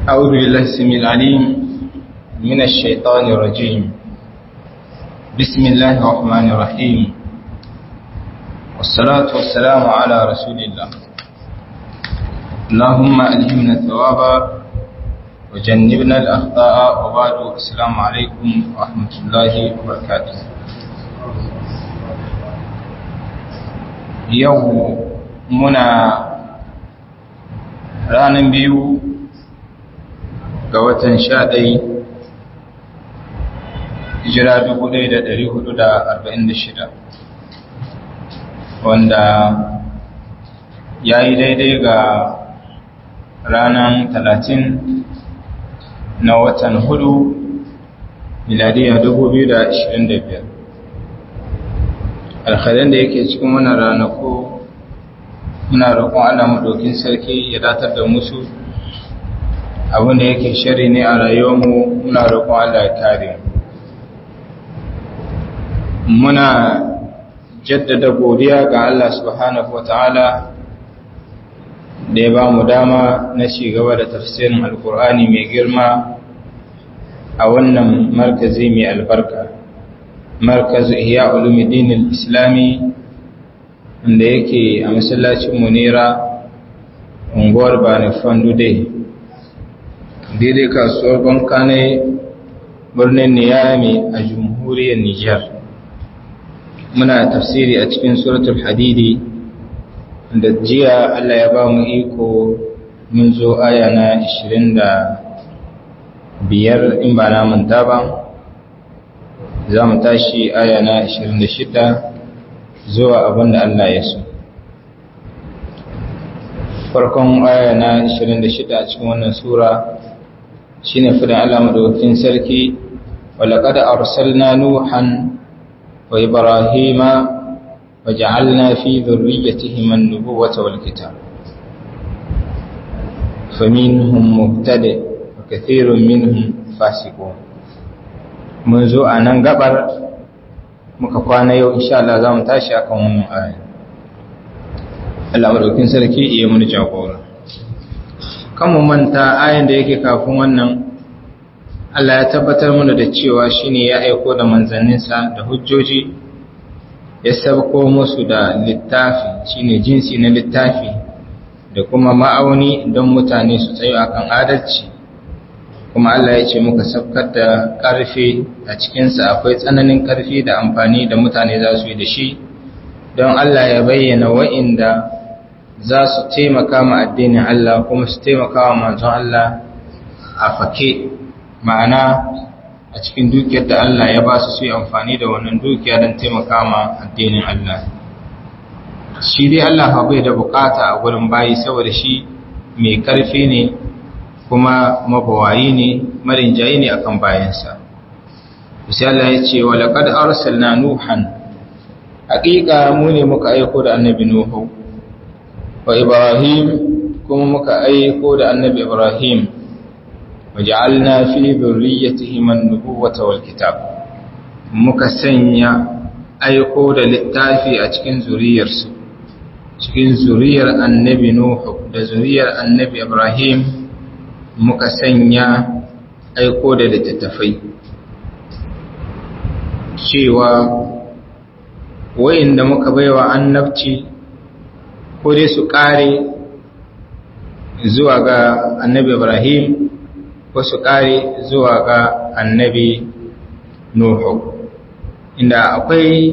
أعوذ بالله السميع العليم من الشيطان الرجيم بسم الله الرحمن الرحيم والصلاة والسلام على رسول الله اللهم ألهمنا الثواب وجنبنا الأخطاء وبعد السلام عليكم ورحمة الله وبركاته يوم منا ranar biyu ga watan sha ɗai hijira dubu ɗaya da ɗari hudu da arba'in da shida wanda ya yi daidai ga ranar talatin na watan hudu miladiya dubu biyu da ashirin da biyar alkhairan da yake cikin wannan ranaku muna roƙon Allah maɗaukin sarki ya datar da musu abinda yake shari ne a rayuwarmu muna roƙon Allah ya kare muna jaddada godiya ga Allah subhanahu wata'ala da ya ba mu dama na gaba da tafsirin alkur'ani mai girma a wannan markazi mai albarka markazu ihya ulumuddin islami wanda yake a masallacin munira unguwar bani fandude daidai kasuwar banka ne birnin niyami a jamhuriyar nijar muna tafsiri a cikin suratul hadidi da jiya allah ya ba mu iko mun zo aya na 25 in ba na manta ba za mu tashi aya na 26 zuwa abin da Allah ya so. Farkon aya na 26 a cikin wannan Sura shi ne fidan Allah maɗaukin sarki, walaƙada arsalna Nuhan wa Ibrahima wa ja'alna fi zurriyyatihim an-nubuwata wal kitab. faminhum mubtadi wa kathirun minhum fasiqun mun zo a nan gabar muka kwana yau insha Allah za mu tashi akan wannan aya Allah madaukin sarki iya mun jagora kan mu manta ayan da yake kafin wannan Allah ya tabbatar mana da cewa shine ya aiko da manzanninsa da hujjoji ya sabko musu da littafi shine jinsi na littafi da kuma ma'auni don mutane su tsayo akan adalci kuma Allah ya ce muka sabkar da ƙarfi a cikinsa akwai tsananin ƙarfi da amfani da mutane za su yi da shi don Allah ya bayyana wa'inda za su taimaka ma addinin Allah kuma su taimaka wa manzon Allah a fake ma'ana a cikin dukiyar da Allah ya ba su su yi amfani da wannan dukiya don taimaka ma addinin Allah shi dai Allah bai da bukata a gurin bayi saboda shi mai ƙarfi ne kuma mabawayi ne marinjayi ne akan bayansa sai Allah ya ce walaqad arsalna nuhan haqiqa mu ne muka aiko da annabi nuhu wa ibrahim kuma muka aiko da annabi ibrahim waja'alna fi dhurriyyatihim an-nubuwata wal kitab muka sanya aiko da littafi a cikin zuriyarsu cikin zuriyar annabi nuhu da zuriyar annabi ibrahim muka sanya aiko da littattafai cewa wayanda muka baiwa annabci ko dai su kare zuwa ga annabi Ibrahim ko su kare zuwa ga annabi Nuhu inda akwai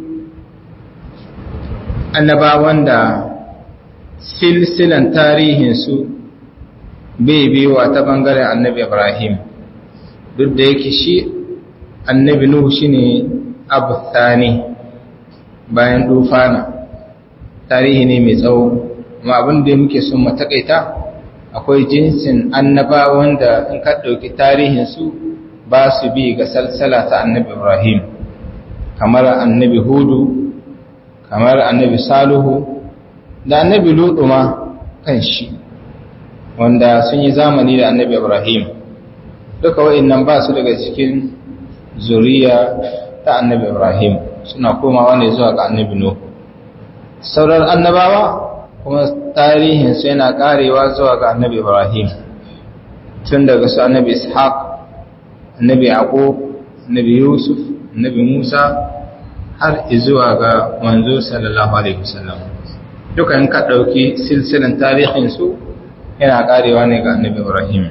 annabawan da silsilan tarihinsu bai biyuwa ta bangaren annabi ibrahim duk da yake shi annabi nuhu shine abu thani bayan dufana tarihi ne mai tsawo amma abin da muke son matakaita akwai jinsin annabawan da in ka ɗauki tarihinsu ba su bi ga salsala ta annabi ibrahim kamar annabi hudu kamar annabi saluhu da annabi lutu ma kan shi wanda sun yi zamani da annabi Ibrahim duka wa'annan ba su daga cikin zuriya ta annabi Ibrahim suna komawa ne zuwa ga annabi Nuh sauran annabawa kuma tarihinsu yana karewa zuwa ga annabi Ibrahim tun daga su annabi ishaq annabi yaqub annabi yusuf annabi musa har zuwa ga manzo sallallahu alaihi wasallam duka in ka dauki silsilan tarihin su yana karewa ne ga annabi ibrahim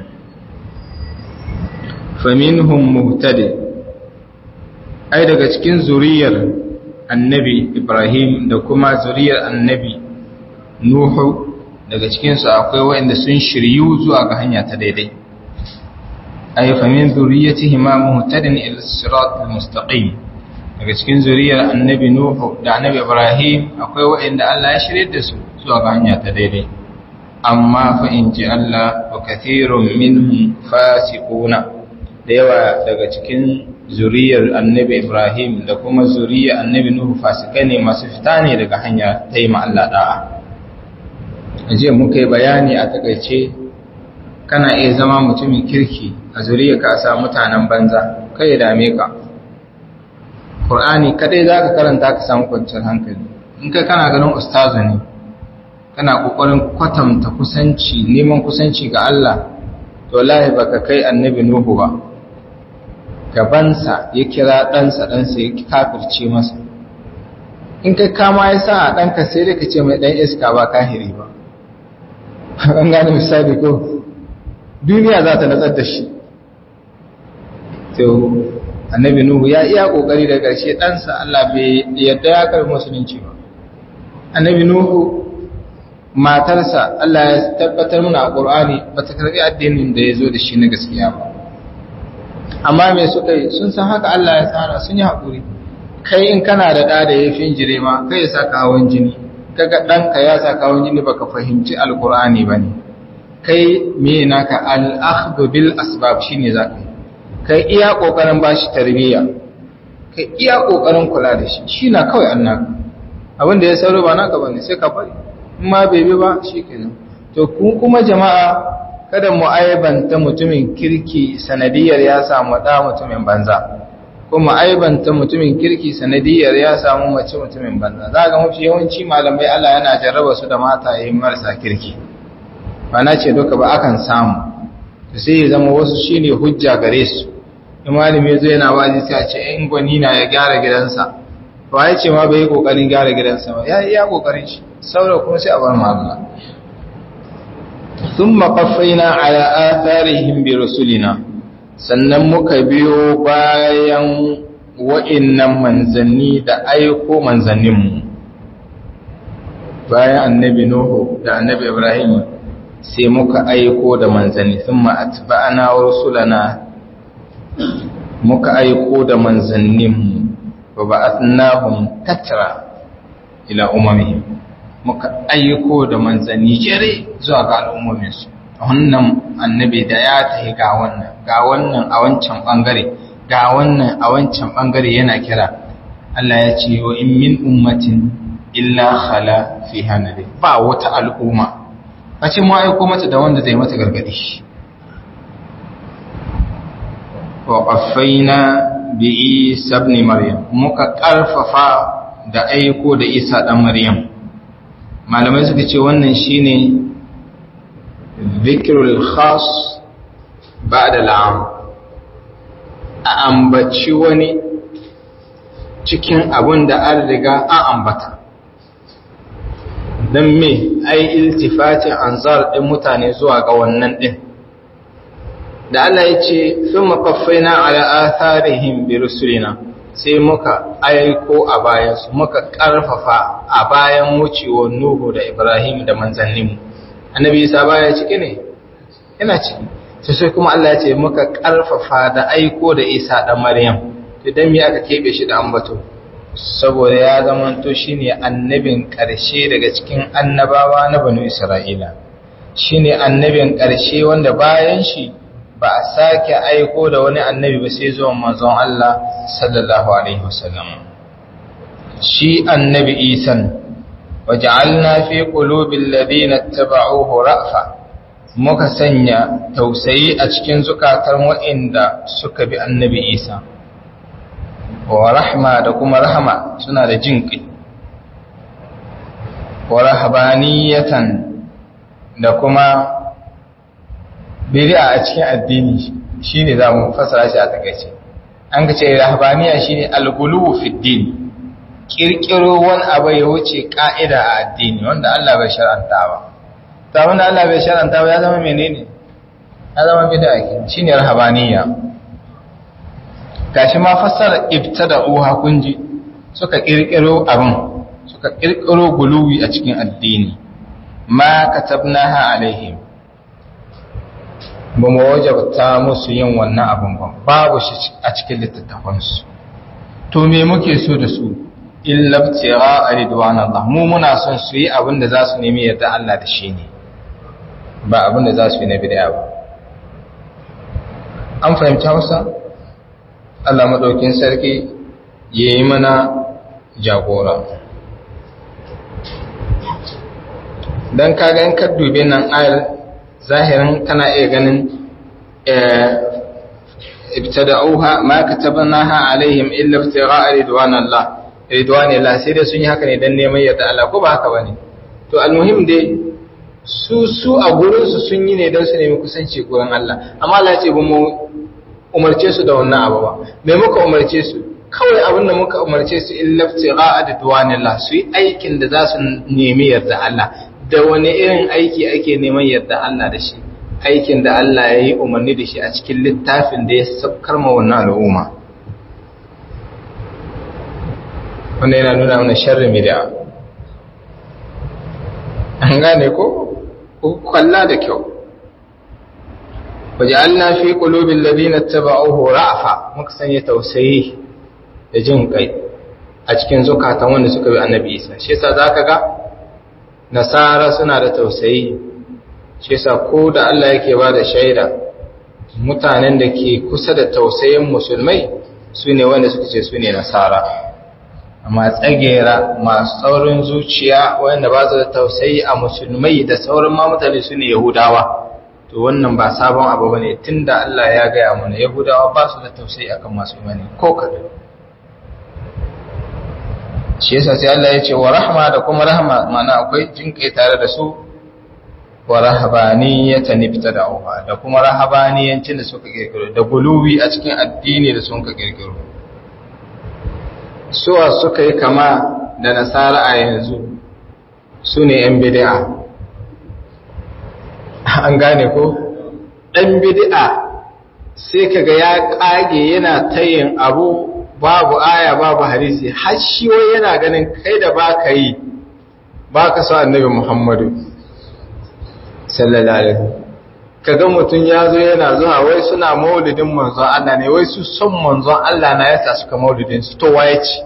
faminhum muhtadi ai daga cikin zuriyar annabi ibrahim da kuma zuriyar annabi nuhu daga cikinsu akwai waɗanda sun shiryu zuwa ga hanya ta daidai ay fa min zuriyatihima muhtadin ila siratal mustaqim daga cikin zuriyar annabi nuhu da annabi ibrahim akwai waɗanda Allah ya shirye da su zuwa ga hanya ta daidai amma fa in ji Allah wa kathirun minhum fasiquna da yawa daga cikin zuriyar annabi ibrahim da kuma zuriyar annabi nuhu fasikai ne masu fita ne daga hanya ta yi ma Allah da'a ajiya muka yi bayani a takaice kana iya zama mutumin kirki a zuriya ka sa mutanen banza kai ya dame ka Qur'ani kadai zaka karanta ka samu kwanciyar hankali in kai kana ganin ustazu ne kana kokarin kwatanta kusanci neman kusanci ga Allah to wallahi baka kai annabi Nuhu ba gabansa ya kira ɗansa ɗansa ya kafirce masa in kai kama ya sa a ɗanka sai dai ka ce mai ɗan iska ba kahiri ba an gane misali ko duniya za ta natsar da shi to annabi nuhu ya iya kokari da ƙarshe ɗansa Allah bai yadda ya karbi musulunci ba annabi nuhu matarsa Allah ya tabbatar muna a ƙur'ani ba ta karbi addinin da ya zo da shi na gaskiya ba amma me suka yi sun san haka Allah ya tsara sun yi haƙuri kai in kana da ɗa da ya fi jire ma kai ya saka hawan jini kaga ɗanka ya saka hawan jini baka fahimci alƙur'ani ba ne kai me naka al'akhdhu bil asbab shine zaka yi kai iya kokarin bashi tarbiyya kai iya kokarin kula da shi shi na kawai annaka abinda ya sauro ba naka bane sai ka bari in ma bai bi ba shikenan to ku kuma jama'a kada mu aibanta mutumin kirki sanadiyar ya samu da mutumin banza kuma aibanta mutumin kirki sanadiyar ya samu mace mutumin banza za ga mafi yawanci malamai Allah yana jarraba su da mata yayin marasa kirki ba na ce duka ba akan samu to sai ya zama wasu shine hujja gare su in malami zai yana wazi sai a ce in gwani na ya gyara gidansa ba ya ce ma bai yi kokarin gyara gidansa ba ya yi ya kokarin shi saboda kuma sai a bar magana thumma qaffayna ala atharihim bi rusulina sannan muka biyo bayan wa'innan manzanni da aiko manzanninmu bayan annabi nuhu da annabi ibrahim sai muka aiko da manzanni thumma atba'na rusulana muka aiko da manzanninmu wa ba'athnahum tatra ila umamihim muka aiko da manzanni jere zuwa ga al'ummominsu wannan annabi da ya tafi ga wannan ga wannan a wancan bangare ga wannan a wancan bangare yana kira Allah ya ce wa in min ummatin illa khala fiha nabi ba wata al'umma bace mu aiko mata da wanda zai mata gargadi wa qaffayna bi Isa ibn Maryam muka karfafa da aiko da Isa dan Maryam malamai suka ce wannan shine zikrul khas ba'da al'am a ambaci wani cikin abun da an riga an ambata don me ai iltifatin anzar din mutane zuwa ga wannan din da Allah ya ce sun makaffaina ala atharihim bi rusulina sai muka aiko a bayansu muka karfafa a bayan wucewar Nuhu da Ibrahim da manzanninmu annabi Isa baya ciki ne yana ciki to sai kuma Allah ya ce muka karfafa da aiko da Isa da Maryam to dan me aka kebe shi da ambato saboda ya zamanto shine annabin ƙarshe daga cikin annabawa na banu Isra'ila shine annabin ƙarshe wanda bayan shi ba a sake aiko da wani annabi ba sai zuwan manzon Allah sallallahu alaihi wasallam shi annabi Isan waja'alna fi qulubil ladina tabauhu ra'fa muka sanya tausayi a cikin zukatan waɗanda suka bi annabi Isa wa rahma da kuma rahama suna da jin ƙi wa rahbaniyatan da kuma bid'a a cikin addini shine za mu fasara shi a takaice an ga ce rahbaniya shine al-ghuluw fi din kirkiro wani abu ya wuce ka'ida a addini wanda Allah bai shar'anta ba ta wanda Allah bai shar'anta ba ya zama menene ya zama bid'a ke shine rahbaniya gashi ma fassara ibtada'uha kunji suka kirkiro abin suka kirkiro guluwi a cikin addini ma katabnaha alaihim ba mu wajabta musu yin wannan abin ba babu shi a cikin littattafansu to me muke so da su illa ibtigha ridwan Allah mu muna son su yi abin da za su nemi yarda Allah da shi ne ba abin da za su yi na bid'a ba an fahimci Hausa Allah madaukin sarki yayi mana jagora dan kaga in ka dube nan ayar zahirin kana iya ganin ibtada'uha ma katabnaha alaihim illa ibtigha'a ridwanillah ridwanillah sai dai sun yi haka ne dan neman yarda Allah ko ba haka bane to almuhim dai su su a gurin su sun yi ne dan su nemi kusanci gurin Allah amma Allah ya ce ba mu umarce su da wannan abu ba me muka umarce su kawai abin da muka umarce su illa ibtigha'a ridwanillah su yi aikin da za su nemi yarda Allah da wani irin aiki ake neman yarda Allah da shi aikin da Allah ya yi umarni da shi a cikin littafin da ya sabkar ma wannan al'umma wanda yana nuna mana sharri bid'a an gane ko ku kalla da kyau waja'alna fi qulubil ladina tabauhu ra'fa muka sanya tausayi da jin kai a cikin zukatan wanda suka bi annabi Isa shi yasa zaka ga nasara suna da tausayi shi yasa ko da Allah yake ba da shaida mutanen da ke kusa da tausayin musulmai su ne wanda suka ce su ne nasara amma tsagera masu saurin zuciya wanda ba su da tausayi a musulmai da sauran ma mutane su ne yahudawa to wannan ba sabon abu ba ne tun da Allah ya gaya mana yahudawa ba su da tausayi akan masu imani ko kaɗan shi yasa sai Allah ya ce wa rahma da kuma rahma mana akwai jinkai tare da su wa rahabaniyatan ibtada'uha da kuma rahabaniyancin da suka kirkiro da guluwi a cikin addini da suka kirkiro suwa suka yi kama da nasara a yanzu su ne yan bid'a an gane ko dan bid'a sai kaga ya kage yana tayin abu babu aya babu hadisi har shi wai yana ganin kai da baka yi baka so annabi Muhammadu sallallahu alaihi kaga mutun yazo yana zuwa wai suna maulidin manzon Allah ne wai su son manzon Allah na yasa suka maulidin su to waye ci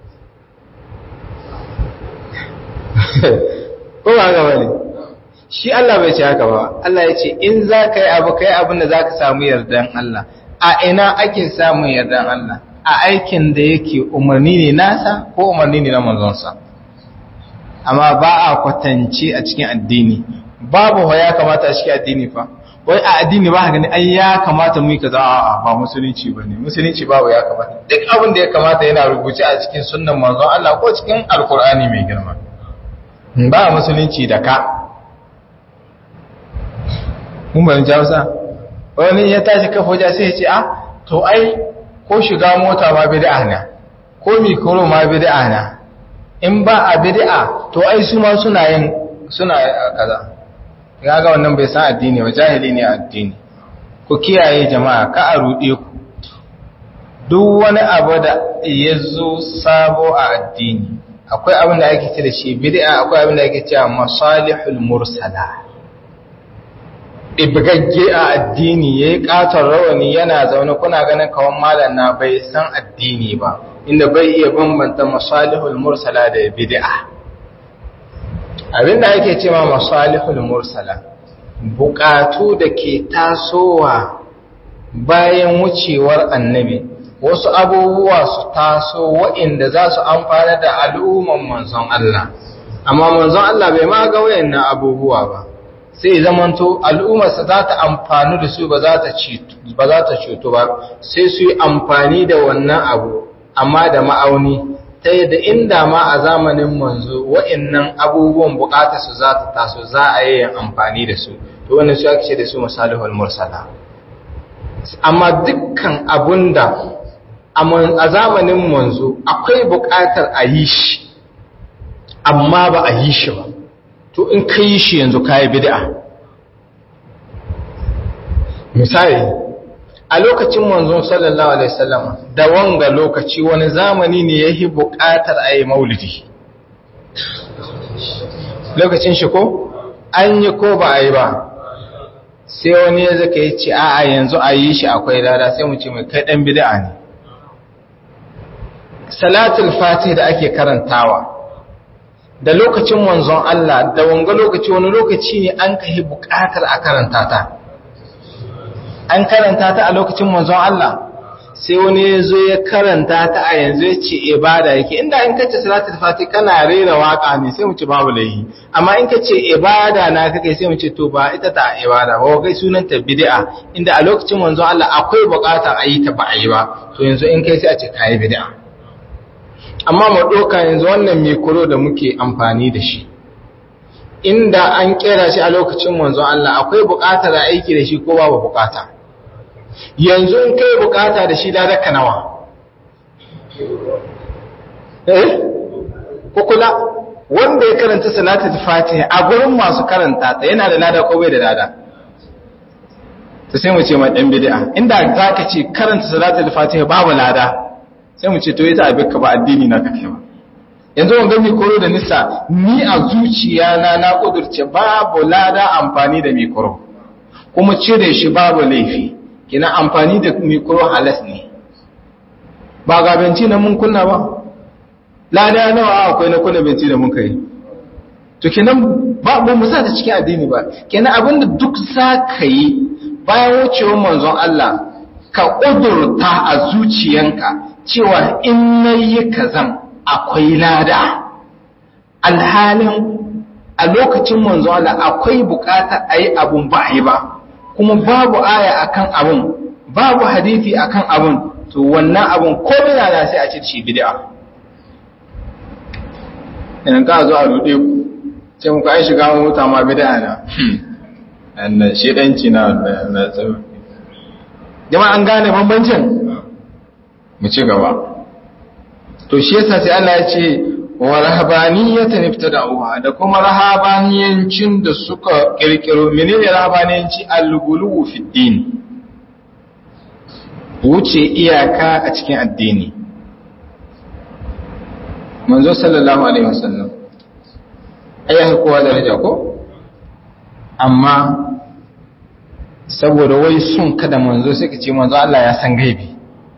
ko ba ga bane shi Allah bai ce haka ba Allah ya ce in za ka yi abu kai abin da za ka samu yardan Allah a ina ake samun yardan Allah a aikin da yake umarni ne nasa ko umarni ne na manzonsa amma ba a kwatance a cikin addini babu ya kamata a cikin addini fa wai a addini ba gani ai ya kamata mu yi kaza a ba musulunci bane musulunci babu ya kamata duk abin da ya kamata yana rubuce a cikin sunnan manzon Allah ko cikin alkur'ani mai girma ba musulunci da ka mun bayan jawsa wani ya tashi kafa waje sai ya ce a to ai ko shiga mota ma bid'a ne ko mikro ma bid'a ne in ba a bid'a to ai su ma suna yin suna kaza ga wannan bai san addini ba jahili ne addini ku kiyaye jama'a ka a rude ku duk wani abu da ya zo sabo a addini akwai abin da ake ce da shi bid'a akwai abin da ake cewa masalihul mursala ibgagge a addini yayi katon rawani yana zaune kuna ganin kawan malam na bai san addini ba inda bai iya bambanta masalihul mursala da bid'a abinda ake cewa masalihul mursala bukatu da ke tasowa bayan wucewar annabi wasu abubuwa su taso waɗanda za su amfana da al'umman manzon Allah amma manzon Allah bai ma ga wayannan abubuwa ba sai zamanto al'ummarsa za ta amfani da su ba za ta ceto ba sai su yi amfani da wannan abu amma da ma'auni ta yadda inda ma a zamanin manzo wa'annan abubuwan bukata su za ta taso za a yi amfani da su to wannan su ake ce da su masalihul mursala amma dukkan abunda a zamanin manzo akwai bukatar a yi shi amma ba a yi shi ba to in ka yi shi yanzu ka yi bid'a misali a lokacin manzon sallallahu alaihi wasallam da wanga lokaci wani zamani ne yayi buƙatar a yi maulidi lokacin shi ko an yi ko ba a yi ba sai wani ya zaka yi ce a'a yanzu a yi shi akwai lada sai mu ce mai kai dan bid'a ne salatul fatih da ake karantawa da lokacin manzon Allah da wanga lokaci wani lokaci ne an kai buƙatar a karanta ta an karanta ta a lokacin manzon Allah sai wani ya zo ya karanta ta a yanzu ya ce ibada yake inda in kace salatul fati kana rera waka ne sai mu ce babu laihi amma in kace ibada na kake sai mu ce to ba ita ta ibada ba kai sunan ta bid'a inda a lokacin manzon Allah akwai bukatar a yi ta ba a yi ba to yanzu in kai sai a ce kai bid'a amma mu doka yanzu wannan mikro da muke amfani da shi inda an kera shi a lokacin manzon Allah akwai bukatar aiki da shi ko babu bukata yanzu in kai bukata da shi ladaka nawa eh kukula wanda ya karanta salatul fatiha a gurin masu karanta ta yana da lada ko bai da lada to sai mu ce ma dan bid'a inda zaka ce karanta salatul fatiha babu lada sai mu ce to ita abin ka ba addini na kake ba yanzu wanga mi koro da nisa ni a zuciya na na kudurce babu lada amfani da mikro kuma cire shi babu laifi kina amfani da mikro halas ne ba ga benci na mun kunna ba lada nawa akwai na kunna benci da mun kai to kenan ba ba mu sa ta cikin addini ba kenan abinda duk za ka yi bayan wucewar manzon Allah ka kudurta a zuciyanka cewa in nayi kazan akwai lada alhalin a lokacin manzon Allah akwai bukatar ayi abun ba a yi ba kuma babu aya akan abun babu hadisi akan abun to wannan abun ko bina da sai a ce shi bid'a idan ka zo a rude ku ce muku ai shiga mota ma bid'a na annan shedanci na na tsawo jama'a an gane bambancin mu ci gaba to shi yasa sai Allah ya ce wa rahabaniyatan ibtada'uha da kuma rahabaniyancin da suka kirkiro menene rahabaniyanci al-ghuluw fi din wuce iyaka a cikin addini manzo sallallahu alaihi wasallam ayyuka kowa daraja ko amma saboda wai sun kada manzo sai ka ce manzo Allah ya san gaibi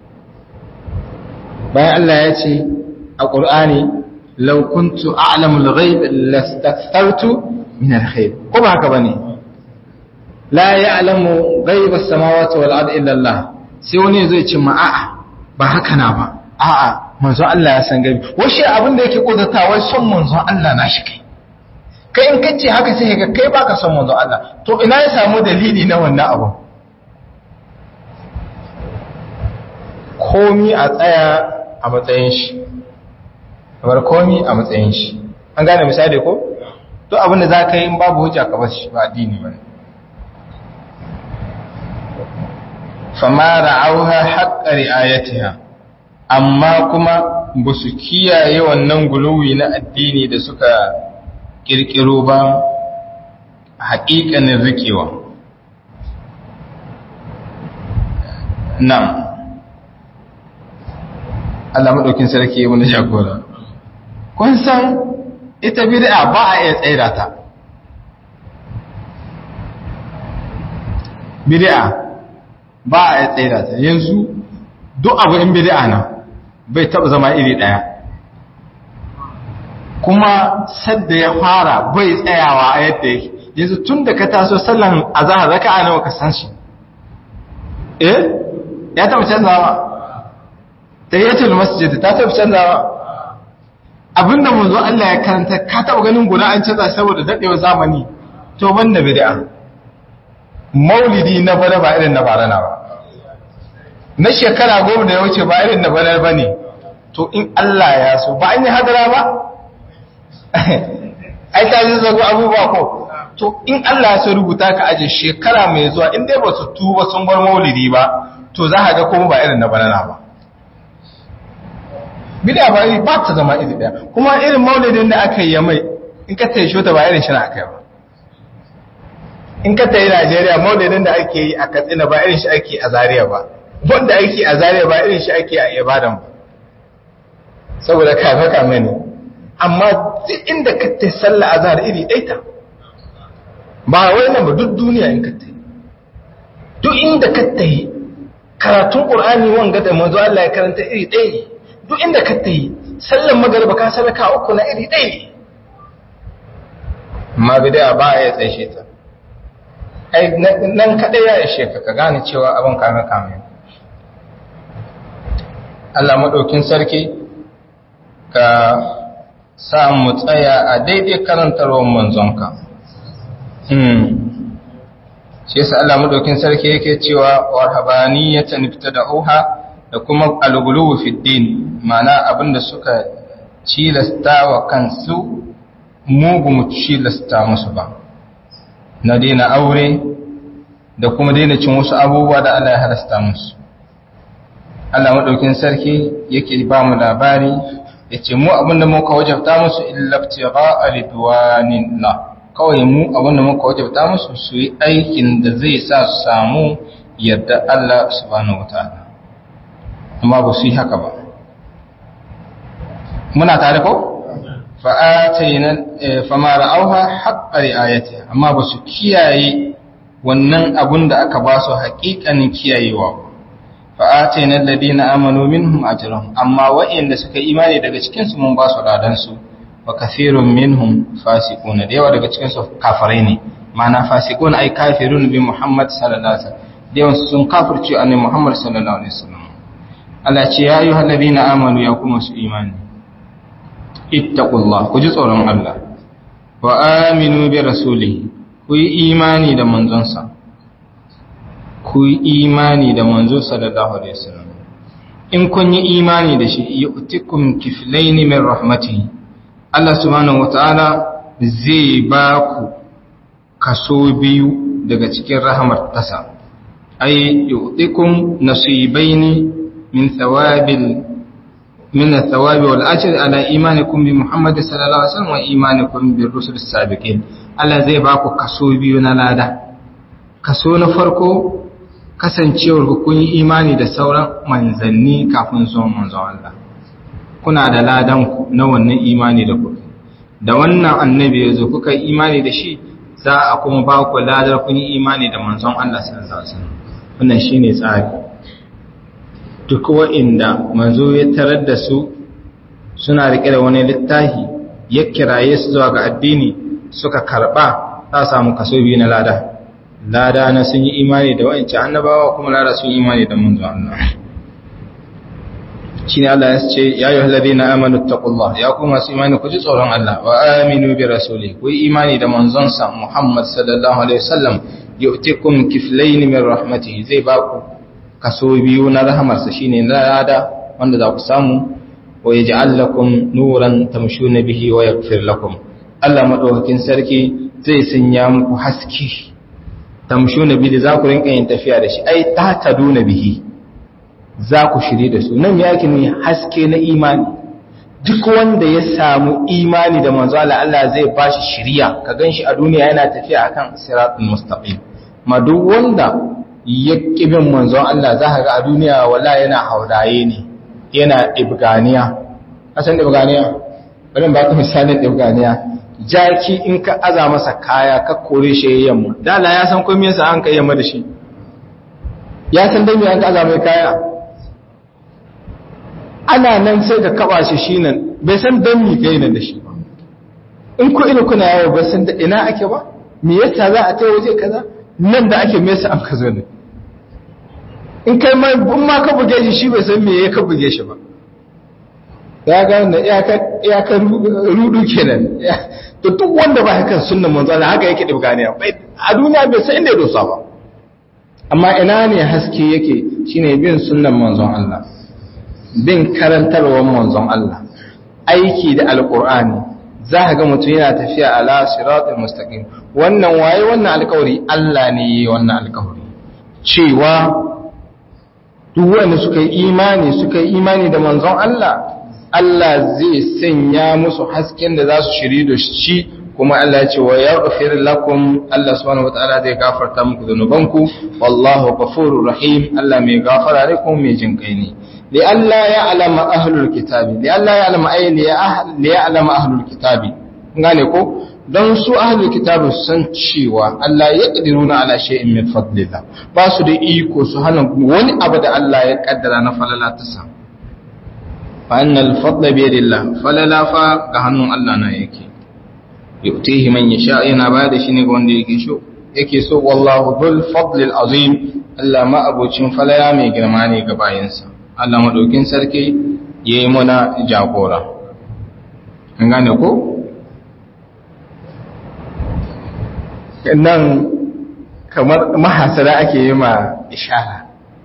bayan Allah ya ce a Qur'ani law kuntu a'lamu al-ghaib lastakthartu min al-khair ko ba haka bane la ya'lamu ghaib as-samawati wal ardi illa Allah sai wani zai ce ma a'a ba haka na ba a'a manzo Allah ya san gaibi washe abin da yake kodata wai son manzo Allah na shi kai kai in kace haka sai ka kai baka son manzo Allah to ina ya samu dalili na wannan abu komi a tsaya a matsayin shi kamar komi a matsayin shi an gane misali ko to abin da za ka yi in babu hujja ka bashi ba addini ba fama ra'auha haqqa ri'ayatiha amma kuma ba su kiyaye wannan guluwi na addini da suka kirkiro ba haƙiƙanin rikewa nan Allah maɗaukin sarki yi wani jagora kun san ita bid'a ba a iya tsaida ta bid'a ba a iya tsaida ta yanzu duk abu in bid'a na bai taɓa zama iri ɗaya kuma sadda ya fara bai tsayawa a yadda yake yanzu tun da ka taso sallan azahar raka a nawa ka san shi eh ya taɓa canzawa tayyatul masjid ta taɓa canzawa abinda manzo Allah ya karanta ka taɓa ganin guda an canza saboda daɗewar zamani to banda bid'a maulidi na bana ba irin na bara na ba na shekara goma da ya wuce ba irin na bana ba ne to in Allah ya so ba an yi hadara ba ai ta ji zago abubuwa ko to in Allah ya so rubuta ka aje shekara mai zuwa in dai ba su tuba sun bar maulidi ba to za ka ga kuma ba irin na banana ba bid'a ba ba ta zama iri daya kuma irin maulidin da aka yi mai in ka tayi shota ba irin shi na aka yi ba in ka tayi Najeriya maulidin da ake yi a Katsina ba irin shi ake a Zaria ba wanda ake a Zaria ba irin shi ake a Ibadan ba saboda kafa kame ne amma duk inda ka tayi sallah azhar iri ɗaya ta ba wai nan ba duk duniya in ka tayi duk inda ka tayi karatun Qur'ani wanga da manzo Allah ya karanta iri ɗaya ne duk inda ka ta yi sallan magariba ka sadaka uku na iri ɗaya ma bidaya ba a yi tsaye ta ai nan kaɗai ya ishe ka ka gane cewa abin kame kame Allah maɗaukin sarki ka sa mu tsaya a daidai karantarwar manzonka shi yasa Allah maɗaukin sarki yake cewa warhabaniyatan ibtada'uha da kuma alguluwu fi din ma'ana abinda suka cilasta wa kansu mugu mu cilasta musu ba na daina aure da kuma daina cin wasu abubuwa da Allah ya halasta musu Allah maɗaukin sarki yake ba mu labari ya ce mu abinda muka wajabta musu illabtiga alidwanin na kawai mu abinda muka wajabta musu su yi aikin da zai sa su samu yadda Allah subhanahu wa ta'ala amma ba su yi haka ba muna tare ko? fama ra'auha haƙa ri'ayati amma ba su kiyaye wannan abun da aka ba su haƙiƙanin kiyayewa fa'atai na ladina amanu minhum ajrahum amma wa'inda suka imani daga cikinsu mun ba su ladansu wa kafirun minhum fasiqun da yawa daga cikinsu kafirai ne ma'ana fasiqun ai kafirun bi Muhammad sallallahu alaihi wasallam da yawan sun kafirce annabi Muhammad sallallahu alaihi wasallam Allah ce ya yi hallabi na amanu ya kuma su imani ittaqullah ku ji tsoron Allah wa aminu bi rasulihi ku yi imani da manzonsa ku yi imani da manzo sallallahu alaihi wasallam in kun yi imani da shi yu'tikum kiflayn min rahmatihi Allah subhanahu wataala zai ba ku kaso biyu daga cikin rahmar tasa ay yu'tikum nasibaini من ثواب من الثواب والأجر على إيمانكم بمحمد صلى الله عليه وسلم وإيمانكم بالرسل السابقين Allah zai ba ku kaso biyu na lada kaso na farko kasancewar ku kun yi imani da sauran manzanni kafin zuwan manzon Allah kuna da ladan ku na wannan imani da kuka da wannan annabi ya zo kuka yi imani da shi za a kuma ba ku ladar kun yi imani da manzon Allah sallallahu alaihi wasallam wannan shine tsari duk wa'inda manzo ya tarar da su suna riƙe da wani littafi ya kiraye su zuwa ga addini suka karɓa za samu kaso biyu na lada lada na sun yi imani da wa'inci annabawa kuma lada sun yi imani da manzo Allah shi ne Allah ya ce ya yi halabi na amanu taƙullah ya kuma su imani ku ji tsoron Allah wa aminu bi rasuli ku yi imani da manzonsa Muhammad sallallahu alaihi wasallam yu'tikum kiflayn min rahmatihi zai ba ku kaso biyu na rahamarsa shine lada wanda za ku samu wa yaj'al lakum nuran tamshuna bihi wa yaghfir lakum Allah madaukakin sarki zai sanya muku haske tamshuna bihi za ku rinka yin tafiya da shi ai ta taduna bihi za ku shiri da su nan yake ne haske na imani duk wanda ya samu imani da manzo Allah Allah zai bashi shiriya ka ganshi a duniya yana tafiya akan siratul mustaqim ma duk wanda ya kibin manzon Allah za ka ga a duniya wala yana hauraye ne yana ibganiya asan ibganiya bari ba ka misalin ibganiya jaki in ka aza masa kaya ka kore shi yamma dala ya san komai yasa an kai yamma da shi ya san dan me an aza mai kaya ana nan sai ka kaba shi shi nan bai san dan me kai nan da shi ba in ku ina kuna yawo ba san da ina ake ba me yasa za a ta waje kaza nan da ake mesa an ka zo ne in kai ma in ma ka buge shi shi bai san me ya ka buge shi ba ya ga wannan iyakar rudu kenan to duk wanda ba haka sunnan manzo Allah haka yake dibganiya bai a duniya bai san inda ya dosa ba amma ina ne haske yake shine bin sunnan manzon Allah bin karantarwar manzon Allah aiki da alkur'ani za ka ga mutum yana tafiya ala siratul mustaqim wannan waye wannan alkawari Allah ne yayi wannan alkawari cewa duk wanda suka yi imani suka yi imani da manzon Allah Allah zai sanya musu hasken da za su shiri da shi kuma Allah ya ce wa yaghfir lakum Allah subhanahu wataala zai gafarta muku zunubanku wallahu ghafurur rahim Allah mai gafara ne kuma mai jinkai ne li Allah ya alama ahlul kitabi li Allah ya alama ay li ya alama ahlul kitabi gane ko don su ahlul kitabi san cewa Allah ya kadiruna ala shay'in min fadlillah ba su da iko su hana wani abu da Allah ya kaddara na falala ta sa fa annal fadla bi yadillah falala fa ga hannun Allah na yake yu'tihi man yasha yana ba da shi ne ga wanda yake so yake so wallahu dhul fadlil azim Allah ma abocin falala mai girma ne ga bayansa Allah madaukin sarki yayi muna jagora an gane ko nan kamar mahasara ake yi ma ishara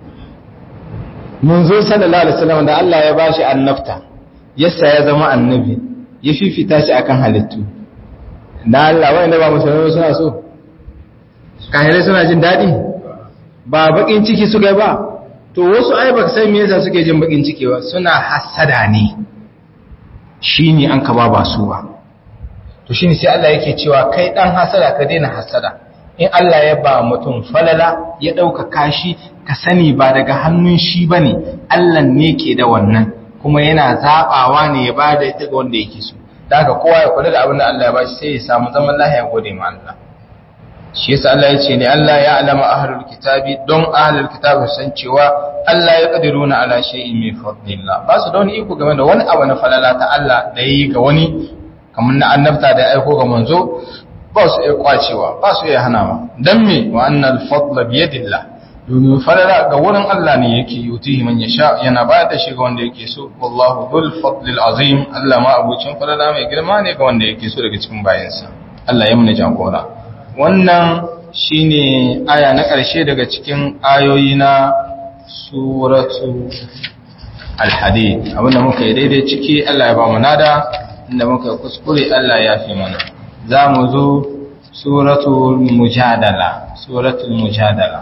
mun zo sallallahu alaihi wasallam da Allah ya bashi annabta yasa ya zama annabi ya fifita shi akan halittu da Allah wanda ba musulmai suna so kahirai suna jin daɗi ba bakin ciki suka ba to wasu ai ba sai me yasa suke jin bakin ciki ba suna hasada ne shine an ka ba ba su ba to shine sai Allah yake cewa kai dan hasada ka daina hasada in Allah ya ba mutum falala ya dauka kashi ka sani ba daga hannun shi bane Allah ne ke da wannan kuma yana zabawa ne ya bada ita ga wanda yake so da haka kowa ya kula da abin da Allah ya bashi sai ya samu zaman lahiya gode ma Allah shi yasa Allah ya ce ne Allah ya alama ahlul kitabi don ahlul kitabi san cewa Allah ya kadiruna ala shay'in min fadlillah ba su da wani iko game da wani abu na falala ta Allah da yi ga wani kamar na annabta da aiko ga manzo ba su iya kwacewa ba su iya hanawa dan me wa annal fadla bi yadillah domin falala ga wurin Allah ne yake yutihi man yasha yana ba da shi ga wanda yake so wallahu dhul fadlil azim Allah ma abucin falala mai girma ne ga wanda yake so daga cikin bayansa Allah ya muna jagora wannan shine aya na ƙarshe daga cikin ayoyi na suratu al-hadid abinda muka yi daidai ciki Allah ya ba mu nada inda muka kuskure Allah ya fi mana za mu zo suratul mujadala suratul mujadala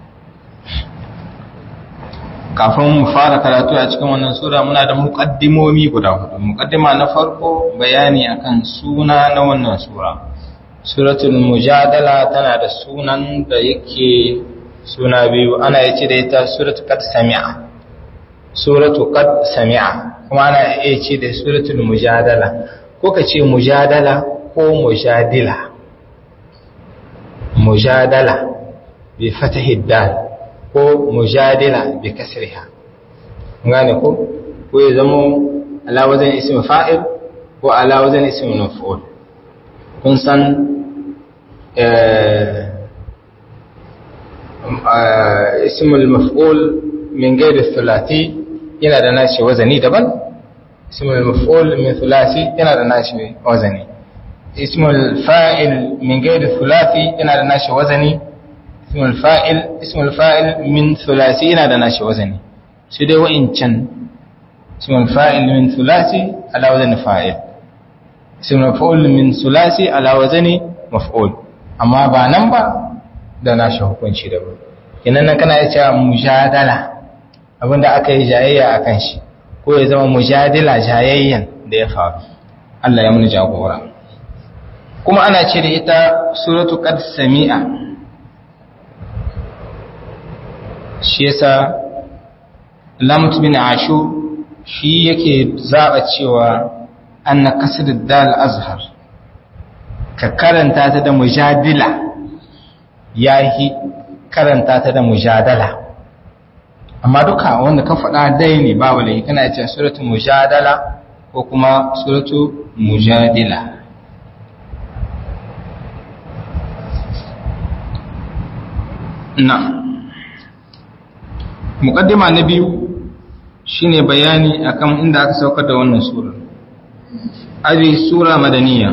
kafin mu fara karatu a cikin wannan sura muna da muqaddimomi guda hudu muqaddima na farko bayani akan suna na wannan sura suratul mujadala tana da sunan da yake suna biyu ana yace da ita suratul qad sami'a suratul qad sami'a kuma ana yace da suratul mujadala ko kace mujadala ko mujadila mujadala bi fatahi dal ko mujadila bi kasriha ngane ko ko ya zama ala wazan ism fa'il ko ala wazan ism maf'ul kun san ism al-maf'ul min ghairi thulathi yana da nashi wazani daban ism al-maf'ul min thulathi yana da nashi wazani ism al-fa'il min ghairi thulathi yana da nashi wazani اسم الفاعل اسم الفاعل من ثلاثي yana da nashi wazani sai dai wa'incan اسم الفاعل من ثلاثي على وزن فاعل اسم المفعول من ثلاثي على وزن مفعول amma ba nan ba da nashi hukunci da ba kinan nan kana cewa mujadala abinda aka yi jayayya akan shi ko ya zama mujadila jayayyan da ya faru Allah ya mun jagora kuma ana ce da ita suratu qad sami'a shi yasa lamut bin ashu shi yake zaba cewa anna kasr dal azhar ka karanta ta da mujadila yahi karanta ta da mujadala amma duka wanda ka faɗa dai ne ba wale kana cewa suratu mujadala ko kuma suratu mujadila na'am muqaddima na biyu shine bayani akan inda aka saukar da wannan sura abi sura madaniya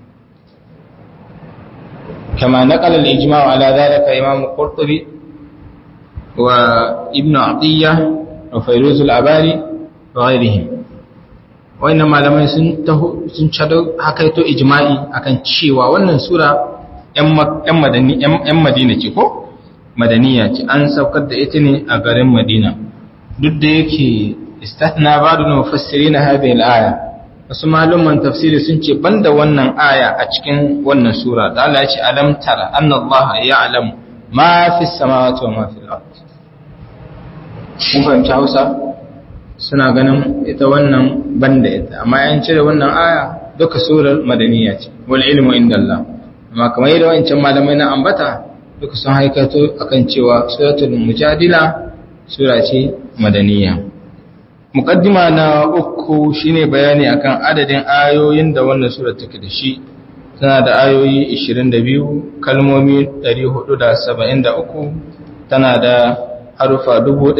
kama naqala al-ijma' ala dhalika imam qurtubi wa ibn atiyya wa fayruz al-abari ghairihim wannan malamai sun taho sun cado hakaito ijma'i akan cewa wannan sura ‘yan madani ‘yan madina ce ko madaniya ce an saukar da ita ne a garin madina duk da yake istatna ba'du mufassirin hadhihi al-aya wasu malaman tafsiri sun ce banda wannan aya a cikin wannan sura da Allah ya ce alam tara anna Allah ya'lam ma fi samawati wa ma fi al-ard kun fahimci Hausa suna ganin ita wannan banda ita amma yan cire wannan aya duka surar madaniya ce wal ilmu inda Allah amma kamar yadda wancan malamai na ambata duka sun haikato akan cewa suratul mujadila sura ce madaniya muqaddima na uku shine bayani akan adadin ayoyin da wannan sura take da shi tana da ayoyi 22 kalmomi 473 tana da harufa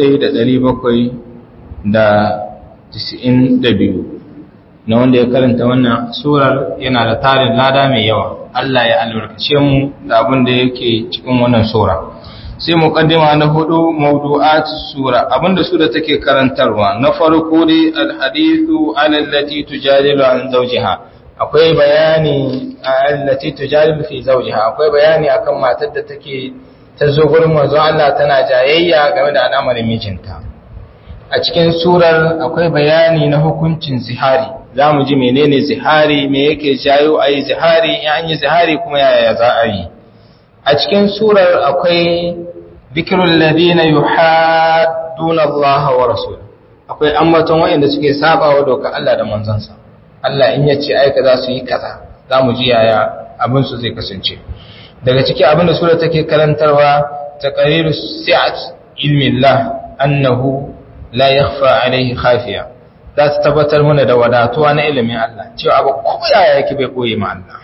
1792 na wanda ya karanta wannan surar yana da tarin lada mai yawa Allah ya albarkace mu da abin da yake cikin wannan sura sai muqaddima na hudu mawdu'at sura abinda sura take karantarwa na farko dai alhadithu ala allati tujadilu an zawjiha akwai bayani allati tujadilu fi zawjiha akwai bayani akan matar da take ta zo gurin manzo Allah tana jayayya game da al'amarin mijinta a cikin surar akwai bayani na hukuncin zihari za mu ji menene zihari me yake jayo a yi zihari in an yi zihari kuma yaya za a yi a cikin surar akwai bikirun ladina yuhadduna Allah wa rasul akwai ambaton wayanda suke sabawa doka Allah da manzansa Allah in yace ai kaza su yi kaza za mu ji yaya abin su zai kasance daga ciki abin da sura take karantarwa taqriru si'at ilmi Allah annahu la yakhfa alayhi khafiya za ta tabbatar mana da wadatuwa na ilimin Allah cewa abu koyaya yake bai koyi ma Allah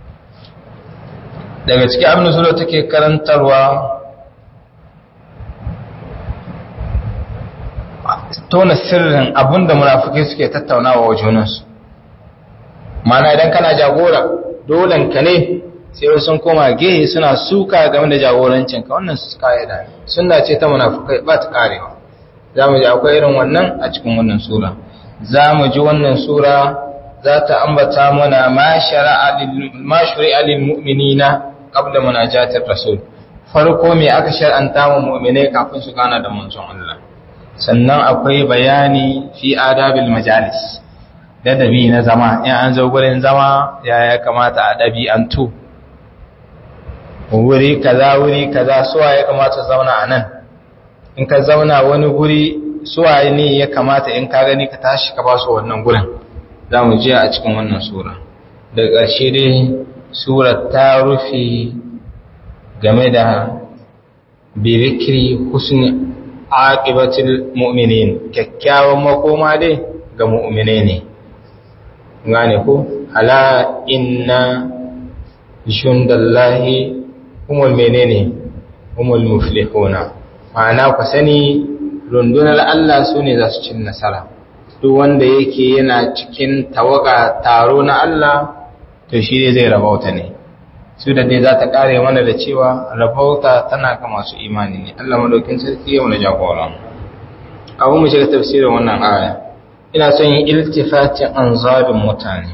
daga cikin abin da sura take karantarwa tona sirrin abin da munafukai suke tattaunawa wa junansu mana idan kana jagora dolen ka ne sai sun koma gehe suna suka game da jagorancinka wannan su ka'ida sunna ce ta munafukai ba ta karewa za mu ji akwai irin wannan a cikin wannan sura za mu ji wannan sura za ta ambata mana ma shari'a lil mu'minina qabla munajatir rasul farko me aka shar'anta mu mu'minai kafin su gana da manzon Allah sannan akwai bayani fi adabil majalis ladabi na zama in an zo gurin zama ya ya kamata a ɗabi'antu wuri kaza wuri kaza suwa ya kamata zauna a nan in ka zauna wani guri suwa ne ya kamata in ka gani ka tashi ka ba su wannan gurin za mu je a cikin wannan sura daga ƙarshe dai sura ta rufe game da birikiri husni aqibatul mu'minin kyakkyawan makoma dai ga mu'mine ne gane ko ala inna jundallahi humul menene humul muflihuna ma'ana ku sani rundunar Allah su ne za su cin nasara duk wanda yake yana cikin tawaga taro na Allah to shi ne zai rabauta ne su da dai za ta kare mana da cewa rabauta tana ga masu imani ne Allah madaukin sarki ya wani jagora abu mu shiga tafsirin wannan aya ina son yin iltifatin anzabin mutane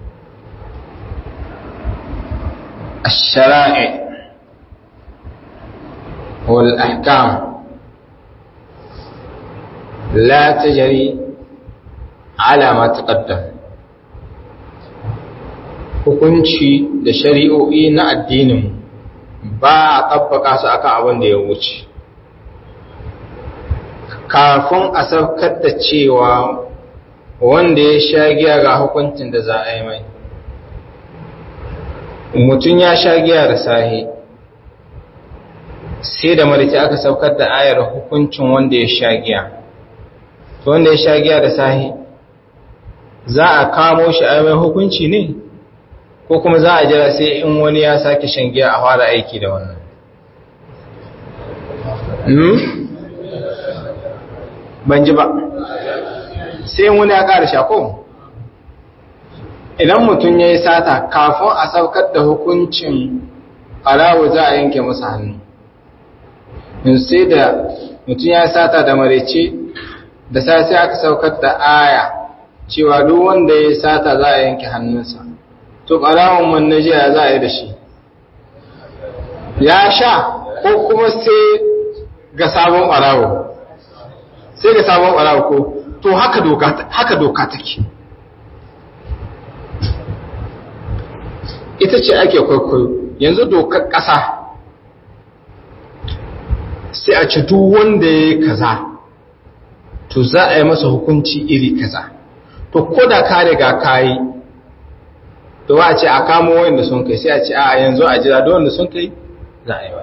الشرائع والأحكام لا تجري على ما تقدم hukunci da shari'o'i na addinin ba a tabbaka su akan abin da ya wuce kafin a saukar da cewa wanda ya sha giya ga hukuncin da za a yi mai mutum ya sha giya da sahi sai da marici aka saukar da ayar hukuncin wanda ya sha giya to wanda ya sha giya da sahi za a kamo shi a mai hukunci ne ko kuma za a jira sai in wani ya sake shan giya a fara aiki da wannan ban ji ba sai wani ya ƙara shako idan mutum ya yi sata kafin a saukar da hukuncin alawu za a yanke masa hannu in sai da mutum ya sata da marece da sai sai aka saukar da aya cewa duk wanda ya sata za a yanke hannunsa to ɓarawon wannan jiya za a yi da shi ya sha ko kuma sai ga sabon ɓarawo sai ga sabon ɓarawo ko to haka doka haka doka take ita ce ake kwaikwayo yanzu dokar ƙasa sai a ci duk wanda ya yi kaza to za a yi masa hukunci iri kaza to ko da ka riga ka yi to ba a ce a kamo wanda sun kai sai a ce a yanzu a jira da wanda sun kai za a yi ba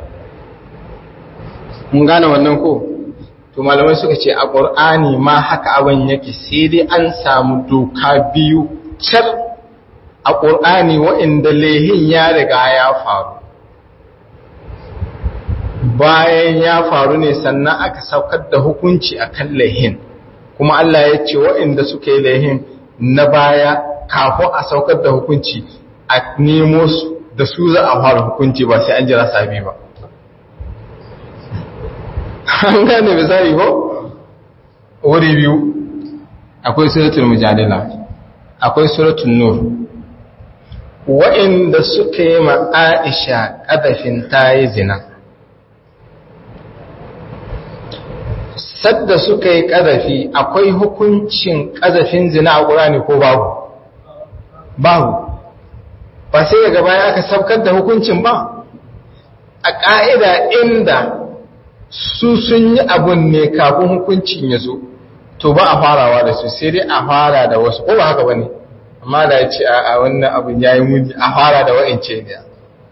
mun gane wannan ko to malamai suka ce a ƙur'ani ma haka abin yake sai dai an samu doka biyu car a ƙur'ani waɗanda lehin ya riga ya faru bayan ya faru ne sannan aka saukar da hukunci a kan lehin kuma Allah ya ce waɗanda suka yi lehin na baya kafin a saukar da hukunci a nemo su da su za a fara hukunci ba sai an jira sabi ba an gane misali ko wuri biyu akwai suratul mujadila akwai suratul nur wa'inda suka yi ma Aisha kadafin tayi zina sadda suka yi kadafi akwai hukuncin kadafin zina a Qur'ani ko babu babu ba sai daga baya aka sabkar da hukuncin ba a ƙa'ida inda su sun yi abun ne kafin hukuncin ya zo to ba a farawa da su sai dai a fara da wasu ko ba haka ba ne amma da ya ce a wannan abun ya yi muni a fara da wa'ince ne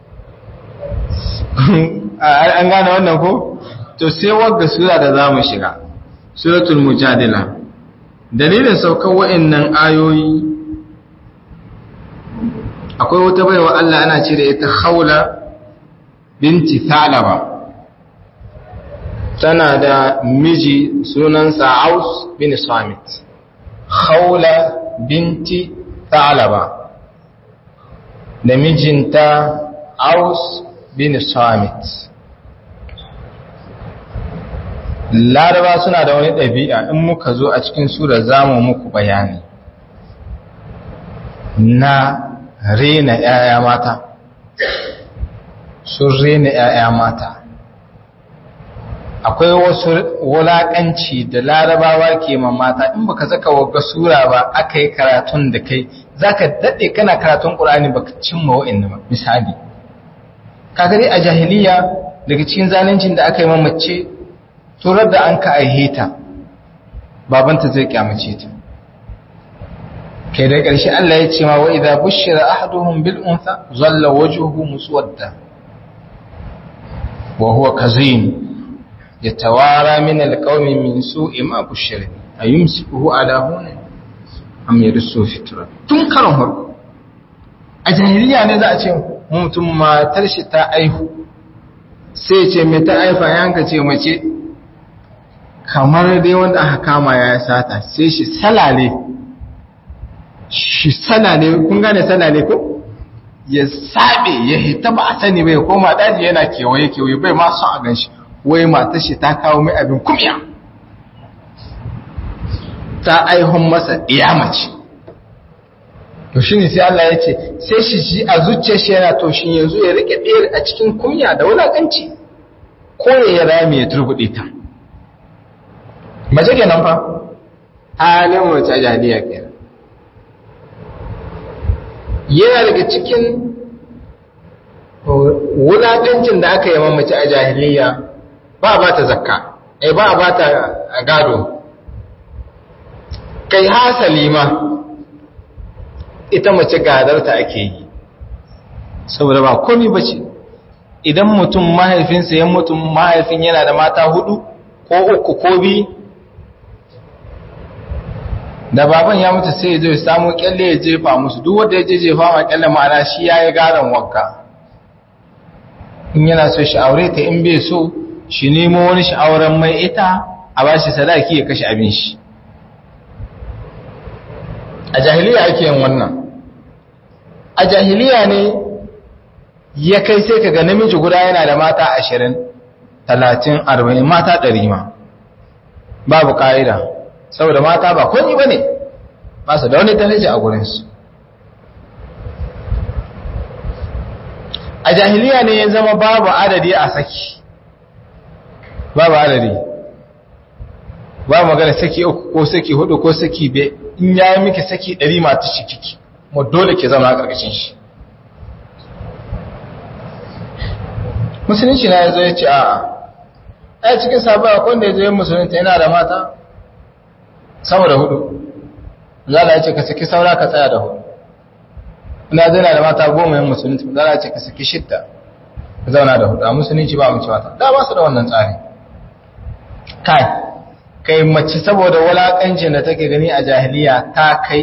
an gane wannan ko to sai wagga sura da za mu shiga suratul mujadila dalilin saukar wa'innan ayoyi akwai wata baiwa Allah ana ce da ita haula binti thalaba tana da miji sunansa Aus bin Samit Khawla binti Thalaba da mijinta Aus bin Samit Laraba suna da wani ɗabi'a in muka zo a cikin sura zamu muku bayani na rena ‘ya'ya mata sun rena ‘ya'ya mata akwai wasu wulaƙanci da larabawa ke ma mata in baka zaka wagga sura ba aka yi karatun da kai zaka daɗe kana karatun ƙur'ani baka cimma wa'in ba misali kagare a jahiliya daga cikin zalincin da aka yi mamace turar da an ka aihe ta babanta zai kyamace ta kai da ƙarshe Allah ya ce ma wa idza bushira ahaduhum bil untha zalla wajhuhu muswadda wa huwa kazim يتوارى من القوم من سوء ما بشر أيمسكه على هون أم يرسه في التراب tun karon farko a jahiliya ne za a ce mutum matar shi ta aihu sai ce mai ta aifa yanka ce mace kamar dai wanda aka kama ya sata sai shi salale shi salale kun gane salale ko ya sabe ya hita ba a sani bai koma daji yana kewaye kewaye bai ma son a gan shi wai matar shi ta kawo mai abin kumya ta aihun masa mace. to shine sai Allah ya ce sai shi shi a zuciyar shi yana to shi yanzu ya rike ɗaya a cikin kunya da wulakanci ko ya rami ya turbuɗe ta mace kenan fa halin mace a jahiliya kenan yana daga cikin wulakancin da aka yi mamace a jahiliya ba ba ta zakka ai ba ba ta gado kai hasali ma ita mace gadarta ake yi saboda ba komi ba ce idan mutum mahaifinsa ya mutum mahaifin yana da mata hudu ko uku ko bi da baban ya mutu sai ya zo ya samu kyalle ya jefa musu duk wanda ya je jefa ma kyalle ma'ana shi ya yi garan wanka in yana so shi aure ta in bai so shi nemo wani sha'auran mai ita a ba shi sadaki ya kashe abin shi a jahiliya ake yin wannan a jahiliya ne ya kai sai ka ga namiji guda yana da mata ashirin talatin arba'in mata ɗari ma babu ƙa'ida saboda mata ba komi ba ne ba su da wani daraja a gurinsu a jahiliya ne ya zama babu adadi a saki babu adadi ba magana saki uku ko saki hudu ko saki be in ya yi miki saki ɗari mata shi kiki mu dole ke zama a ƙarƙashin shi musulunci na ya zo ya ce a a cikin sabon akwai da ya zo yin musulunta yana da mata sama da hudu zala ya ce ka saki saura ka tsaya da hudu ina zai na da mata goma yin musulunci zala ya ce ka saki shidda ka zauna da hudu a musulunci ba mace mata da ba su da wannan tsari kai kai mace saboda wulakancin da take gani a jahiliya ta kai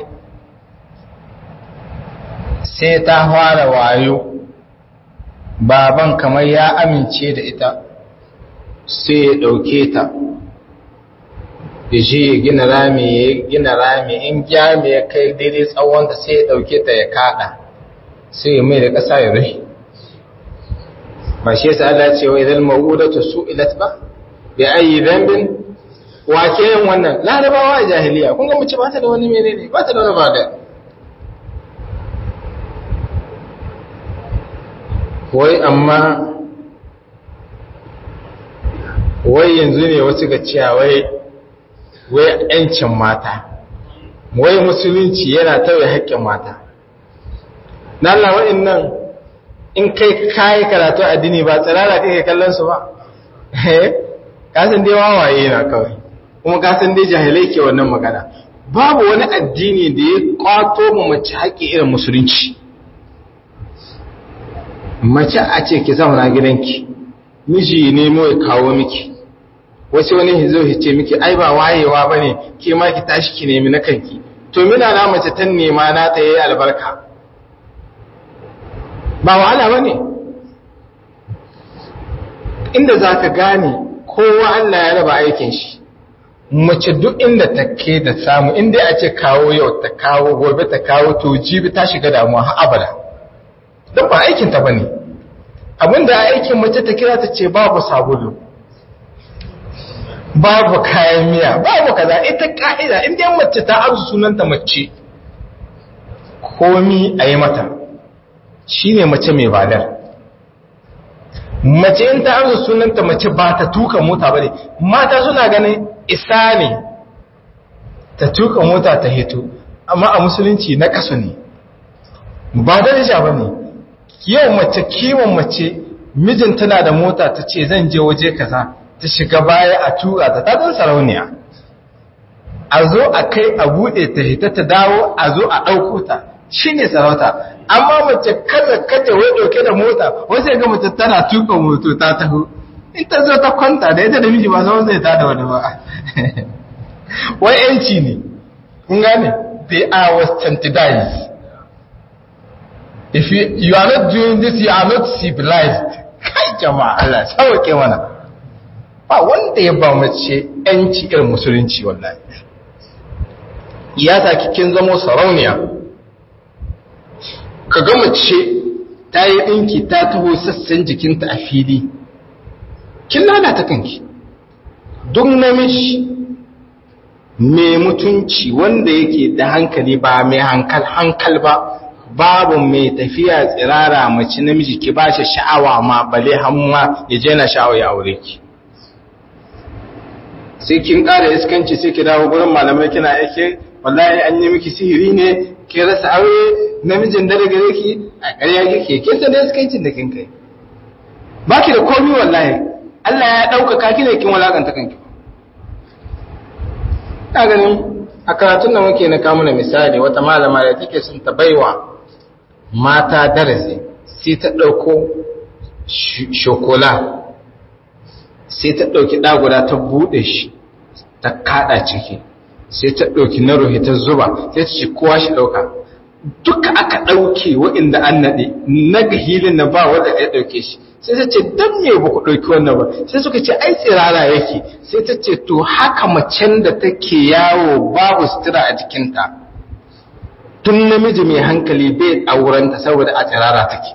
sai ta fara wayo baban kamar ya amince da ita sai ya ɗauke ta ya je ya gina rami ya gina rami in gyami ya kai daidai tsawonta sai ya ɗauke ta ya kaɗa sai ya mai da ƙasa ya rai ba shi yasa Allah ce wa idan ma'udatu su'ilat ba bi ayi dhanbin wa ke yin wannan larabawa a jahiliya kun ga mace ba ta da wani menene ba ta da wani bada wai amma wai yanzu ne wasu ga cewa wai wai ‘yancin mata wai musulunci yana tauye haƙƙin mata na Allah nan in kai kayi karatu addini ba tsirara kai kallon su ba kasan dai wawaye na kawai kuma kasan dai jahilai ke wannan magana babu wani addini da ya kwato mu mace haƙƙi irin musulunci mace a ce ki zauna gidanki miji nemo ya kawo miki wasu wani hizo hice miki ai ba wayewa ba ne ke ma ki tashi ki nemi na kanki to mina na mace ta nema na ta yi albarka ba wahala ba ne inda za ka gane kowa Allah ya raba aikin shi mace duk inda ta ke da samu inda a ce kawo yau ta kawo gobe ta kawo to jibi ta shiga damuwa har abada don ba aikinta ba ne abinda aikin mace ta kira ta ce babu sabulu babu kayan miya babu kaza ita ka'ida inda yan mace ta arzu sunanta mace komi a yi mata shi ne mace mai badar mace in ta arzu sunanta mace ba ta tuka mota ba ne mata suna ganin isa ne ta tuka mota ta hito amma a musulunci na kasu ne ba da ba ne yau mace kiwon mace mijin tana da mota ta ce zan je waje kaza ta shiga baya a tura ta tatan sarauniya a zo a kai a buɗe ta hita ta dawo a zo a ɗauko ta shi ne sarauta amma mace kaza kace wai ɗauke da mota wasu ga mace tana tuka moto ta taho in ta zo ta kwanta da ita da miji ba sau zai ta da wani ba wai yanci ne kun gane they are westernized if you, you are not doing this you are not civilized kai jama'a Allah sauke mana ba wanda ya ba mace yanci irin musulunci wallahi ya ta kin zamo sarauniya ka ga mace ta yi ɗinki ta taho sassan jikinta a fili kin lalata kanki duk namiji mai mutunci wanda yake da hankali ba mai hankal hankal ba babu mai tafiya tsirara mace namiji ki ba shi sha'awa ma bale hamma ya je na sha'awa ya aure ki sai kin ƙara iskanci sai ki dawo gurin malamai kina yake wallahi an yi miki sihiri ne ki rasa aure namijin da daga yake a ƙarya kike kin san da iskancin da kin kai baki da komai wallahi Allah ya ɗaukaka ki ne kin walakanta kanki ina ganin a karatun da muke na kawo misali wata malama da take sun ta baiwa mata darasi sai ta ɗauko shokola sai ta ɗauki ɗaguda ta buɗe shi ta kaɗa ciki sai ta ɗauki na rohe ta zuba sai ta ce kowa shi ɗauka duka aka ɗauke waɗanda an naɗe na ga hilin na ba wanda ya ɗauke shi sai ta ce don me ba ku ɗauki wannan ba sai suka ce ai tsirara yake sai ta ce to haka macen da take yawo babu sutura a jikinta tun namiji mai hankali bai aurenta saboda a tsirara take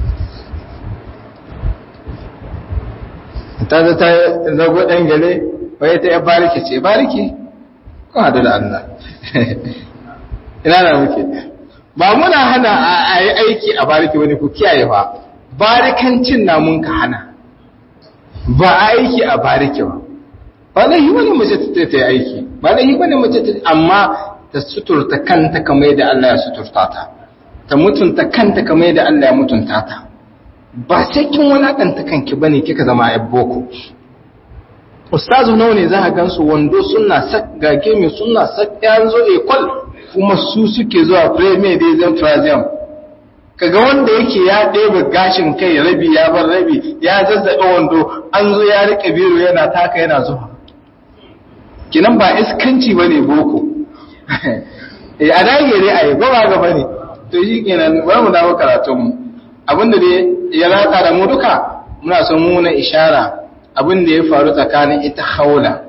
ta zo ta zago ɗan gale wai ta ya bariki ce bariki kun hadu da Allah ina na muke ba muna hana a yi aiki a bariki wani ku kiyaye ba barikancin na mun ka hana ba aiki a bariki ba ba laihi wani mace ta ta yi aiki ba laihi wani mace ta amma ta suturta kanta kamar yadda Allah ya suturta ta ta mutunta kanta kamar yadda Allah ya mutunta ta ba sai kin walakanta kanki bane kika zama ayyan boko ustazu nawa ne za ka gansu wando suna sak gage mai suna sak ya zo ekol kuma su suke zuwa premier dai zan frazium kaga wanda yake ya ɗebe gashin kai rabi ya bar rabi ya zazzaɓe wando an zo ya rike biro yana taka yana zuwa kinan ba iskanci bane boko eh a dage dai a yi ba ba gaba ne to shi kenan bari mu dawo karatunmu abinda dai ya rata da mu duka muna son mu na ishara abin da ya faru tsakanin ita haula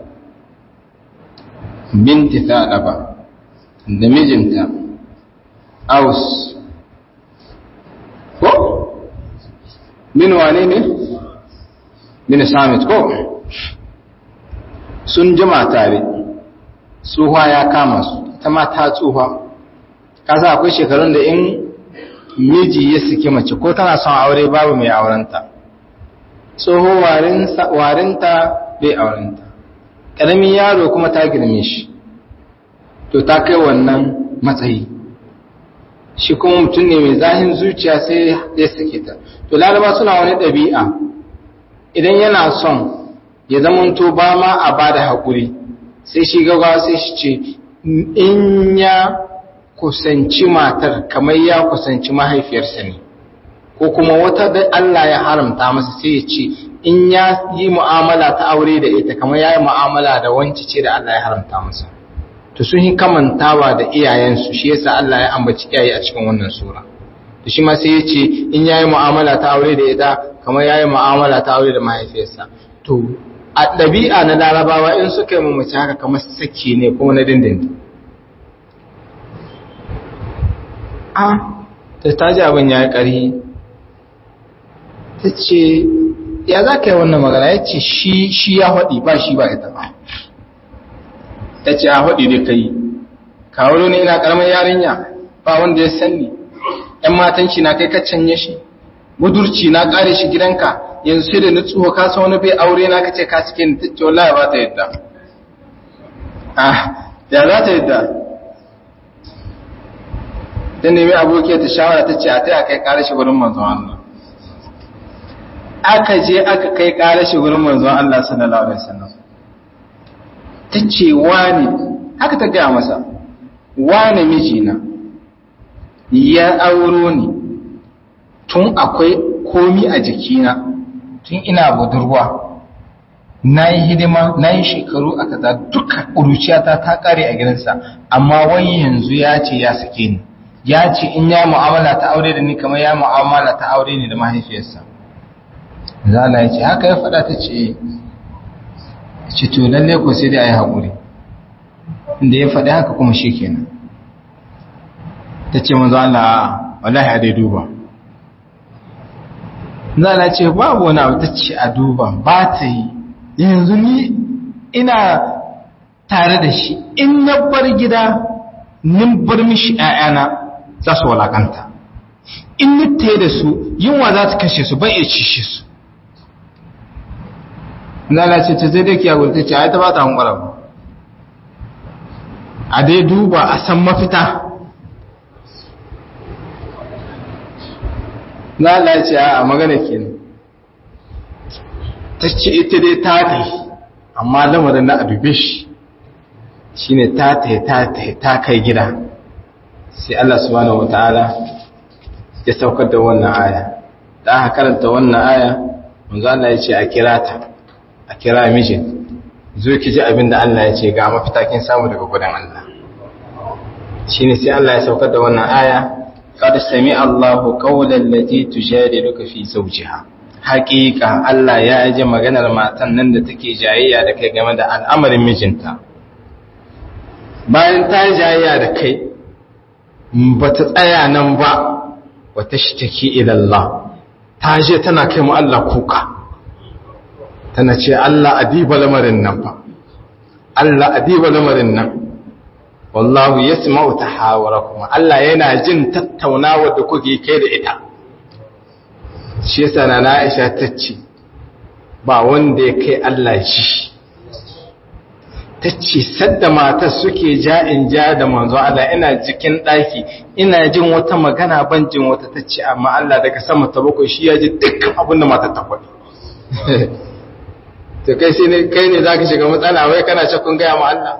binti Tha'laba da mijinta Aus ko min wane ne min Samit ko sun jima tare tsuha ya kama su ta ma ta tsuha kasa akwai shekarun da in miji ya saki mace ko tana son aure babu mai aurenta tsoho warinta bai aurenta ƙaramin yaro kuma ta girme shi to ta kai wannan matsayi shi kuma mutum ne mai zahin zuciya sai ya sake ta to laraba suna wani ɗabi'a idan yana son ya zamanto ba ma a ba da haƙuri sai shi gaggawa sai shi ce in ya kusanci matar kamar ya kusanci mahaifiyarsa ne ko kuma wata da Allah ya haramta masa sai ya ce in ya yi mu'amala ta aure da ita kamar ya yi mu'amala da wanci ce da Allah ya haramta masa to sun yi kamantawa da iyayensu shi yasa Allah ya ambaci iyaye a cikin wannan sura to shi ma sai ya ce in ya yi mu'amala ta aure da ita kamar ya yi mu'amala ta aure da mahaifiyarsa to a ɗabi'a na larabawa in suka yi mamaci haka kamar saki ne kuma na dindindin a ta taji abin ya yi ƙari ta ce ya za ka yi wannan magana ya ce shi ya haɗi ba shi ba ita ba ta ce a haɗi da ka yi kawo ne ina ƙaramin yarinya ba wanda ya sanni ‘yan matan shi na kai ka canye shi budurci na ƙare shi gidanka yanzu sai da na tsoho ka san wani bai aure na ka ce ka cike ni ta ce wallahi ba ta yadda ah ya za ta yadda ta nemi abokiya ta shawara ta ce a ta kai ƙare shi wurin manzon Allah aka je aka kai ƙare shi wurin manzon Allah sallallahu alaihi wasallam ta ce wani haka ta gaya masa wani mijina ya auro ni tun akwai komi a jikina tun ina budurwa na yi hidima na yi shekaru a kaza duka ƙuruciyata ta ƙare a gidansa amma wai yanzu ya ce ya sake ni ya ce in ya mu'amala ta aure da ni kamar ya mu'amala ta aure ni da mahaifiyarsa zala ya ce haka ya faɗa ta ce ce to lalle ko sai dai a yi haƙuri inda ya faɗi haka kuma shi kenan ta ce manzo Allah wallahi a dai duba zala ce babu wani abu ta ce a duba ba ta yi yanzu ni ina tare da shi in na bar gida nin bar mishi ‘ya'yana za su walakanta in nita da su yunwa za ta kashe su bai iya cishe su zala ce ta zai dai kiyagun ta ce a ta ba ta hankula ba a dai duba a san mafita zala ce a magana kenan ta ce ita dai ta kai amma lamarin na abube shi shi ne ta ta ta kai gida sai Allah subhanahu wa ta'ala ya saukar da wannan aya da aka karanta wannan aya manzo Allah ya ce a kira ta a kira mijin zo ki ji abin da Allah ya ce ga mafita kin samu daga gudan Allah shine sai Allah ya saukar da wannan aya qad sami Allahu qawlan lati tujadiluka fi zawjiha haqiqa Allah ya ji maganar matan nan da take jayayya da kai game da al'amarin mijinta bayan ta jayayya da kai bata tsaya nan ba wata shtaki ila Allah ta je tana kai mu Allah kuka tana ce Allah adiba lamarin nan fa Allah adiba lamarin nan wallahu yasma'u tahawurakum Allah yana jin tattaunawa da kuke kai da ita shi yasa na Aisha tace ba wanda ya kai Allah ji tace sadda matar suke ja in ja da manzo Allah ina jikin daki ina jin wata magana ban jin wata tace amma Allah daga sama ta bakwai shi ya ji dukkan abin da matar ta faɗi to kai sai ne kai ne zaka shiga matsala wai kana shakkun gaya ma Allah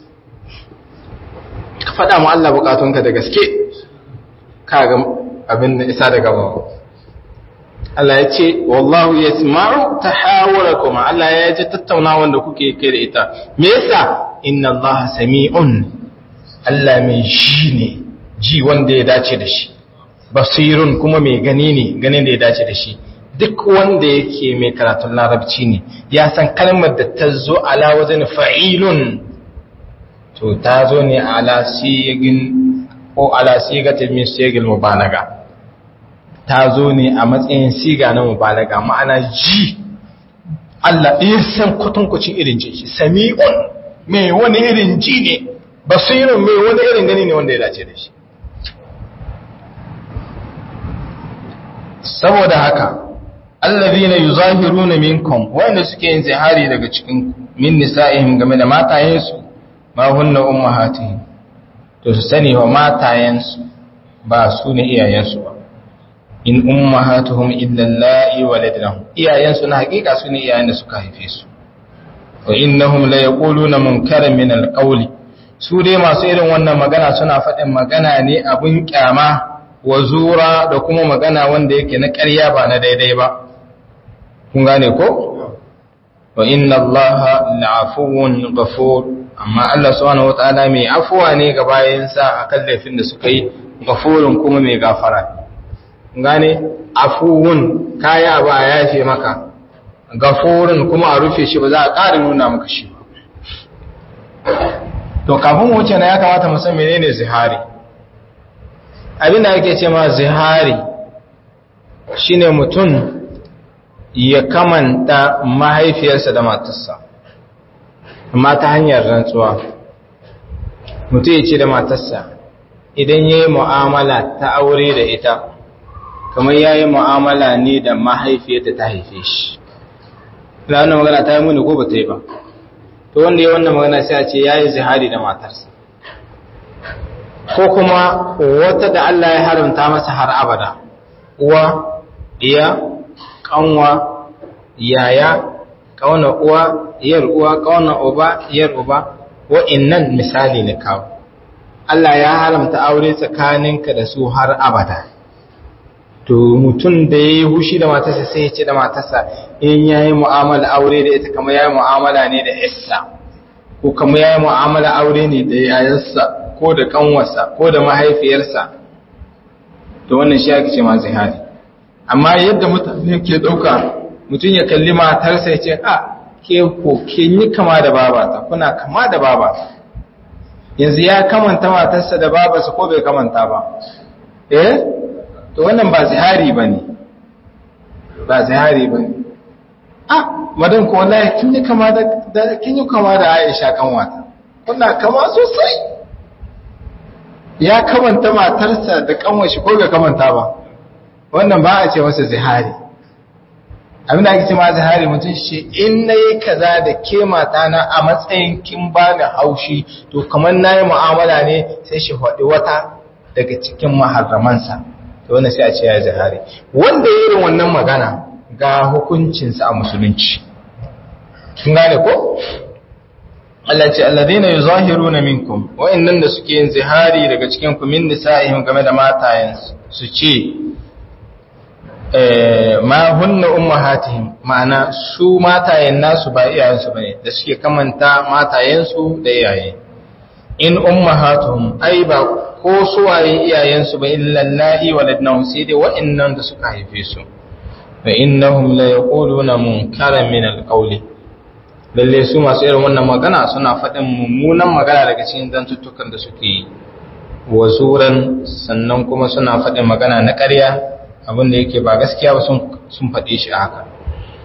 ka faɗa ma Allah bukatunka da gaske ka ga abin da isa daga ba Allah ya ce wallahu yasma'u tahawurakum Allah ya ji tattaunawan da kuke kai da ita me yasa inna Allah sami'un Allah mai shi ne ji wanda ya dace da shi basirun kuma mai gani ne ganin da ya dace da shi duk wanda yake mai karatun larabci ne ya san kalmar da ta zo ala wajen fa'ilun to ta zo ne ala sigin ko ala sigatin min sigil mubalaga ta zo ne a matsayin siga na mubalaga ma'ana ji Allah ɗaya san kwatankwacin irin ji shi sami'un mai wani irin ji ne basirun mai wani irin gani ne wanda ya dace da shi saboda haka allazina yuzahiruna minkum wanda suke yin zihari daga cikin min nisa'ihim game da matayensu ma hunna ummahatihim to su sani wa matayensu ba su ne iyayensu ba in ummahatuhum illa allati waladnahum iyayensu na hakika su ne iyayen da suka haife su wa innahum la yaquluna munkaran min alqawli su dai masu irin wannan magana suna faɗin magana ne abun kyama wa zura da kuma magana wanda yake na ƙarya ba na daidai ba kun gane ko wa inna allaha la'afuwun ghafur amma Allah subhanahu wataala mai afuwa ne ga bayansa akan laifin da suka yi ghafurun kuma mai gafara kun gane afuwun kaya ba ya yafe maka ghafurun kuma a rufe shi ba za a ƙara nuna maka shi to kafin mu wuce na ya kamata mu san menene zihari abin da ake ce ma zihari shine mutum ya kamanta mahaifiyarsa da matarsa amma ta hanyar rantsuwa mutum ya ce da matarsa idan ya yi mu'amala ta aure da ita kamar ya yi mu'amala ne da mahaifiyarta ta haife shi da wannan magana ta yi muni ko ba ta yi ba to wanda ya wannan magana sai a ce ya yi zihari da matarsa ko kuma wata da Allah ya haramta masa har abada uwa iya kanwa yaya kauna uwa iyar uwa kauna uba iyar uba wa'annan misali ne kawo Allah ya haramta aure tsakaninka da su har abada to mutum da ya yi hushi da matarsa sai ya ce da matarsa in ya yi mu'amala aure da ita kama ya yi mu'amala ne da issa ko kama ya yi mu'amala aure ne da yayarsa ko da kanwarsa ko da mahaifiyarsa to wannan shi ake ce ma zihari amma yadda mutane ke ɗauka mutum ya kalli matarsa ya ce a ke ko ke yi kama da babata kuna kama da babata yanzu ya kamanta matarsa da babarsa ko bai kamanta ba eh to wannan ba zihari ba ne ba zihari ba ne ah madan ko wallahi kin yi kama da kin yi kama da Aisha kanwata kuna kama sosai ya kamanta matarsa da kanwashi ko bai kamanta ba wannan ba a ce masa zihari abinda ake ce ma zihari mutum shi in na yi kaza da ke matana a matsayin kin ba da haushi to kamar na yi mu'amala ne sai shi faɗi wata daga cikin maharramansa to wannan sai a ce ya zihari wanda ya irin wannan magana ga hukuncinsa a musulunci kin gane ko Allah ce alladheena yuzahiruna minkum wa'annan da suke yin zihari daga cikin ku min nisa'ihim game da matayen su ce ma hunna ummahatihim ma'ana su matayen nasu ba iyayensu bane da suke kamanta matayensu da iyaye in ummahatuhum ai ba ko suwaye iyayensu ba illa allahi waladnahum sai dai wa'annan da suka haife su fa innahum la yaquluna munkaran min alqawli lalle su masu irin wannan magana suna faɗin mummunan magana daga cikin zantuttukan da suke yi wa zuran sannan kuma suna faɗin magana na ƙarya abin da yake ba gaskiya ba sun faɗe shi haka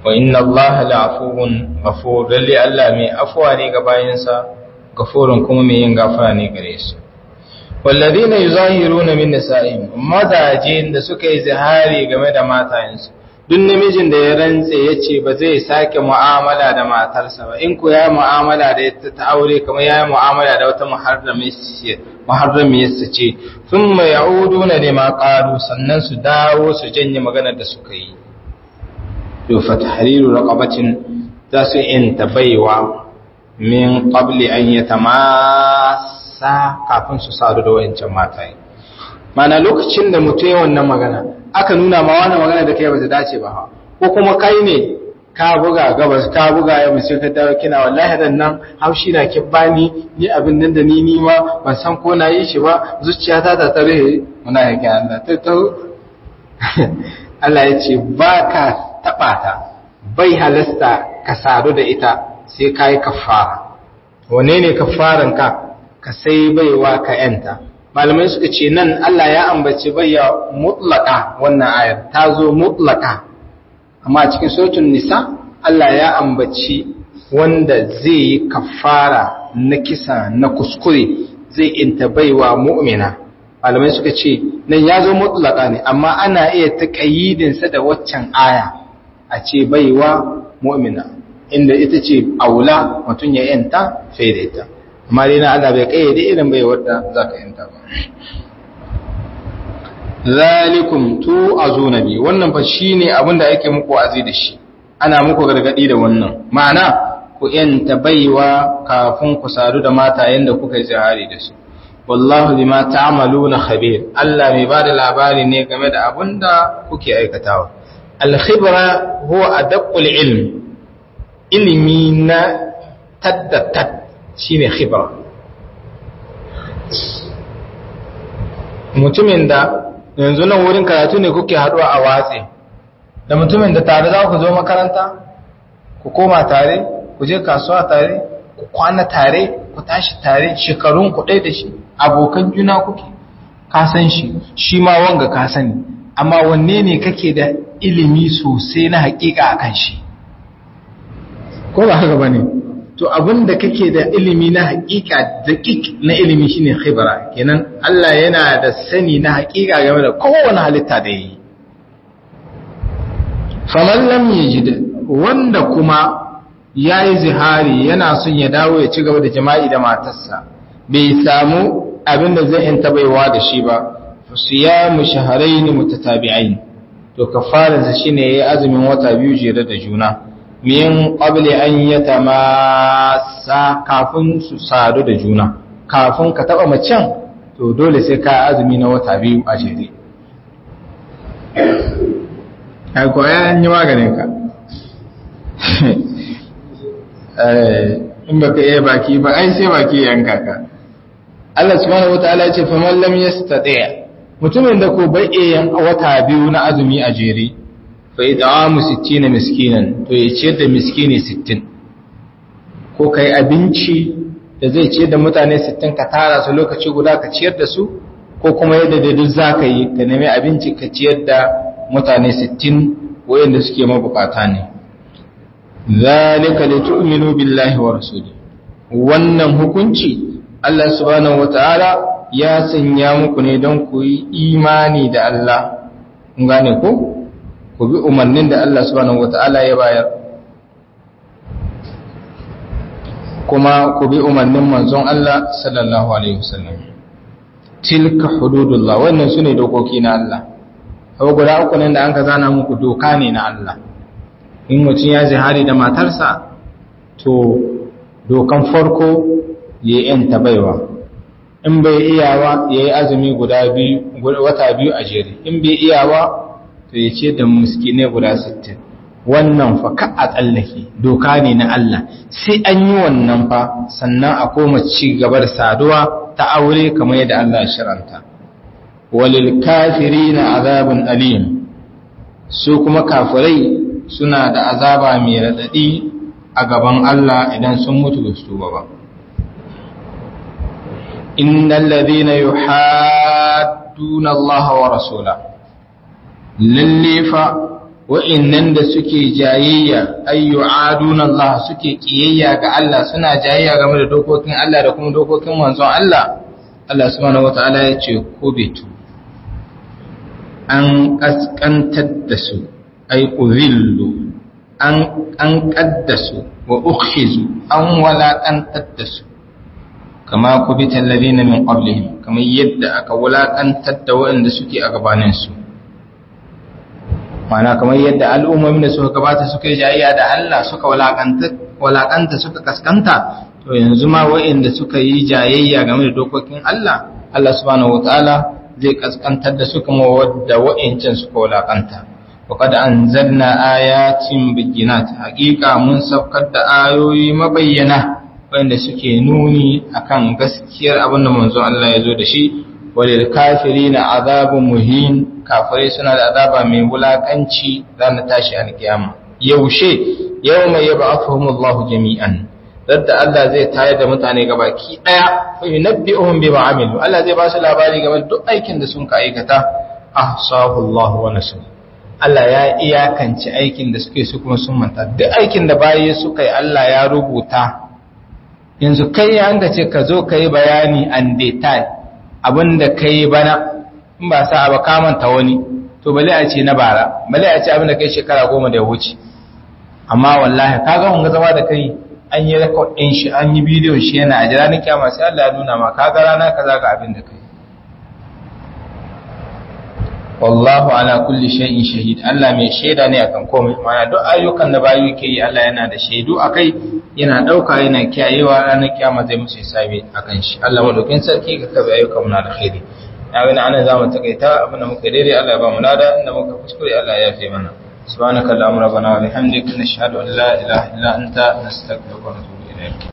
wa inna Allah la'afuwun ghafur lalle Allah mai afuwa ne ga bayinsa gafurun kuma mai yin gafara ne gare su walladina yuzahiruna min nisa'ihim mazaje da suka yi zihari game da matayensu duk namijin da ya rantse ya ce ba zai sake mu'amala da matarsa ba in ku ya mu'amala da ita ta aure kamar ya mu'amala da wata muharramiyarsa ce sun mai ya'udu na nema ƙaru sannan su dawo su janye maganar da suka yi yofa ta hariru raƙabacin za su in baiwa min ƙabli an yi ta masa kafin su sadu da wancan mataye mana lokacin da mutu yi wannan magana aka nuna ma wannan magana da kai ba ta dace ba ko kuma kai ne ka buga gabas ka buga ya musu ka dawo kina wallahi dan nan haushi na ki bani ni abin nan da ni ni ma ban san ko na yi shi ba zuciyata ta tare muna yake Allah to to Allah ya ce ba ka taba ta bai halasta ka sadu da ita sai ka yi kafara wane ne kafaran ka ka sai baiwa ka yanta malamai suka ce nan Allah ya ambaci bayya mutlaka wannan ayar ta zo mutlaka amma cikin suratul nisa Allah ya ambaci wanda zai yi kafara na kisa na kuskure zai inta baiwa mu'mina malamai suka ce nan ya zo mutlaka ne amma ana iya taƙayyidin sa da waccan aya a ce baiwa mu'mina inda ita ce aula mutum ya yanta fai da ita amma dai na Allah bai kayyade irin baiwar da zaka yanta ba zalikum tu azuna bi wannan fa shine abin da ake muku azi da shi ana muku gargadi da wannan ma'ana ku yanta baiwa kafin ku sadu da matayen da kuka yi zihari da su wallahu bima ta'maluna khabir Allah mai bada labari ne game da abin da kuke aikatawa al-khibra huwa adaqul ilm ilimi na taddatat shine khibra mutumin da yanzu nan wurin karatu ne kuke haduwa a watse da mutumin da tare za ku zo makaranta ku koma tare ku je kasuwa tare ku kwana tare ku tashi tare shekarun ku ɗaya da shi abokan juna kuke ka san shi shi ma wanga ka sani amma wanne ne kake da ilimi sosai na hakika akan shi ko ba haka bane to abin da kake da ilimi na hakika daƙiƙ na ilimi shine khibra kenan Allah yana da sani na hakika game da kowane halitta da yi faman lam yajid wanda kuma yayi zihari yana son ya dawo ya ci gaba da jima'i da matarsa bai samu abin da zai yanta baiwa da shi ba siyamu shahrayn mutatabi'ain to kafaransa shine yayi azumin wata biyu jere da juna min qabli an yatamassa kafin su sadu da juna kafin ka taba macen to dole sai ka azumi na wata biyu a jere ai ko ya yi maganin ka in baka iya baki ba ai sai baki yanka ka Allah subhanahu wataala ya ce fa man lam yastati' mutumin da ko bai iya wata biyu na azumi a jere fa id'amu 60 miskinan to ya ciyar da miskini 60 ko kai abinci da zai ciyar da mutane 60 ka tara su lokaci guda ka ciyar da su ko kuma yadda da duk zaka yi ka nemi abinci ka ciyar da mutane 60 wayanda suke mabukata ne zalika litu'minu billahi wa rasuli wannan hukunci Allah subhanahu wataala ya sanya muku ne don ku yi imani da Allah kun gane ko ku bi umarnin da Allah subhanahu wata'ala ya bayar kuma ku bi umarnin manzon Allah sallallahu alaihi wasallam tilka hududullah wannan sune dokoki na Allah abu guda uku nan da an ka zana muku doka ne na Allah in mutum ya zihari da matarsa to dokan farko ya yanta baiwa in bai iyawa ya yi azumi guda biyu wata biyu a jere in bai iyawa to ya ce da miskinai guda 60 wannan fa ka a tsallake doka ne na Allah sai an yi wannan fa sannan a koma ci gabar saduwa ta aure kamar yadda Allah ya shiranta walil kafirina azabun alim su kuma kafirai suna da azaba mai radadi a gaban Allah idan sun mutu da su ba innal ladina yuhadduna Allah wa rasulahu lalle fa wa'innan da suke jayayya ayyu aduna Allah suke kiyayya ga Allah suna jayayya game da dokokin Allah da kuma dokokin manzon Allah Allah subhanahu wataala ya ce kubitu an kaskantar da su ay uzillu an an kaddasu wa ukhizu an walakantar da su kama kubita alladhina min qablihim kamar yadda aka walakantar da waɗanda suke a gabaninsu mana kamar yadda al'ummomin da suka gabata suka yi jayayya da Allah suka walakanta suka kaskanta to yanzu ma waɗanda suka yi jayayya game da dokokin Allah Allah subhanahu wataala zai kaskantar da su kuma wadda waɗancan suka walakanta وقد أنزلنا آيات بينات حقيقة من سبقت آيوي مبينة وإن سكي نوني أكان قسكير أبن منزو الله يزود شيء وللكافرين عذاب مهين كافرين سنة عذاب من ولاكنشي لأن تاشي عن القيامة يوشي يوم يبعثهم الله جميعا ضد Allah zai tayar da mutane gabaki daya fa yunabbi'uhum bima amilu Allah zai ba su labari game da duk aikin da sun ka aikata ahsahu Allah wa nasu Allah ya iyakance aikin da suke su kuma sun manta duk aikin da bayi suka yi Allah ya rubuta yanzu kai ya ga ce ka zo ka yi bayani an detail abinda ka yi bana in ba sa ba ka manta wani to bale a ce na bara bale a ce abinda kai shekara goma da ya wuce amma wallahi ka ga wanga zama da kai an yi record din shi an yi bidiyon shi yana a jira ni kyama sai Allah ya nuna ma ka ga rana kaza ga abin da kai wallahu ala kulli shay'in shahid Allah mai shaida ne akan komai mana duk ayyukan da bayu ke yi Allah yana da shaidu akai yana dauka yana kiyayewa ranar kiyama zai musu hisabi akan shi Allah madaukin sarki ga kabe ayyukan mu na alkhairi na ga ana zamu takaita abin da muka daidai Allah ya ba mu lada inda muka kuskure Allah ya yafe mana subhanaka allahumma rabbana wa bihamdika nashhadu an la ilaha illa anta nastaghfiruka wa natubu ilayk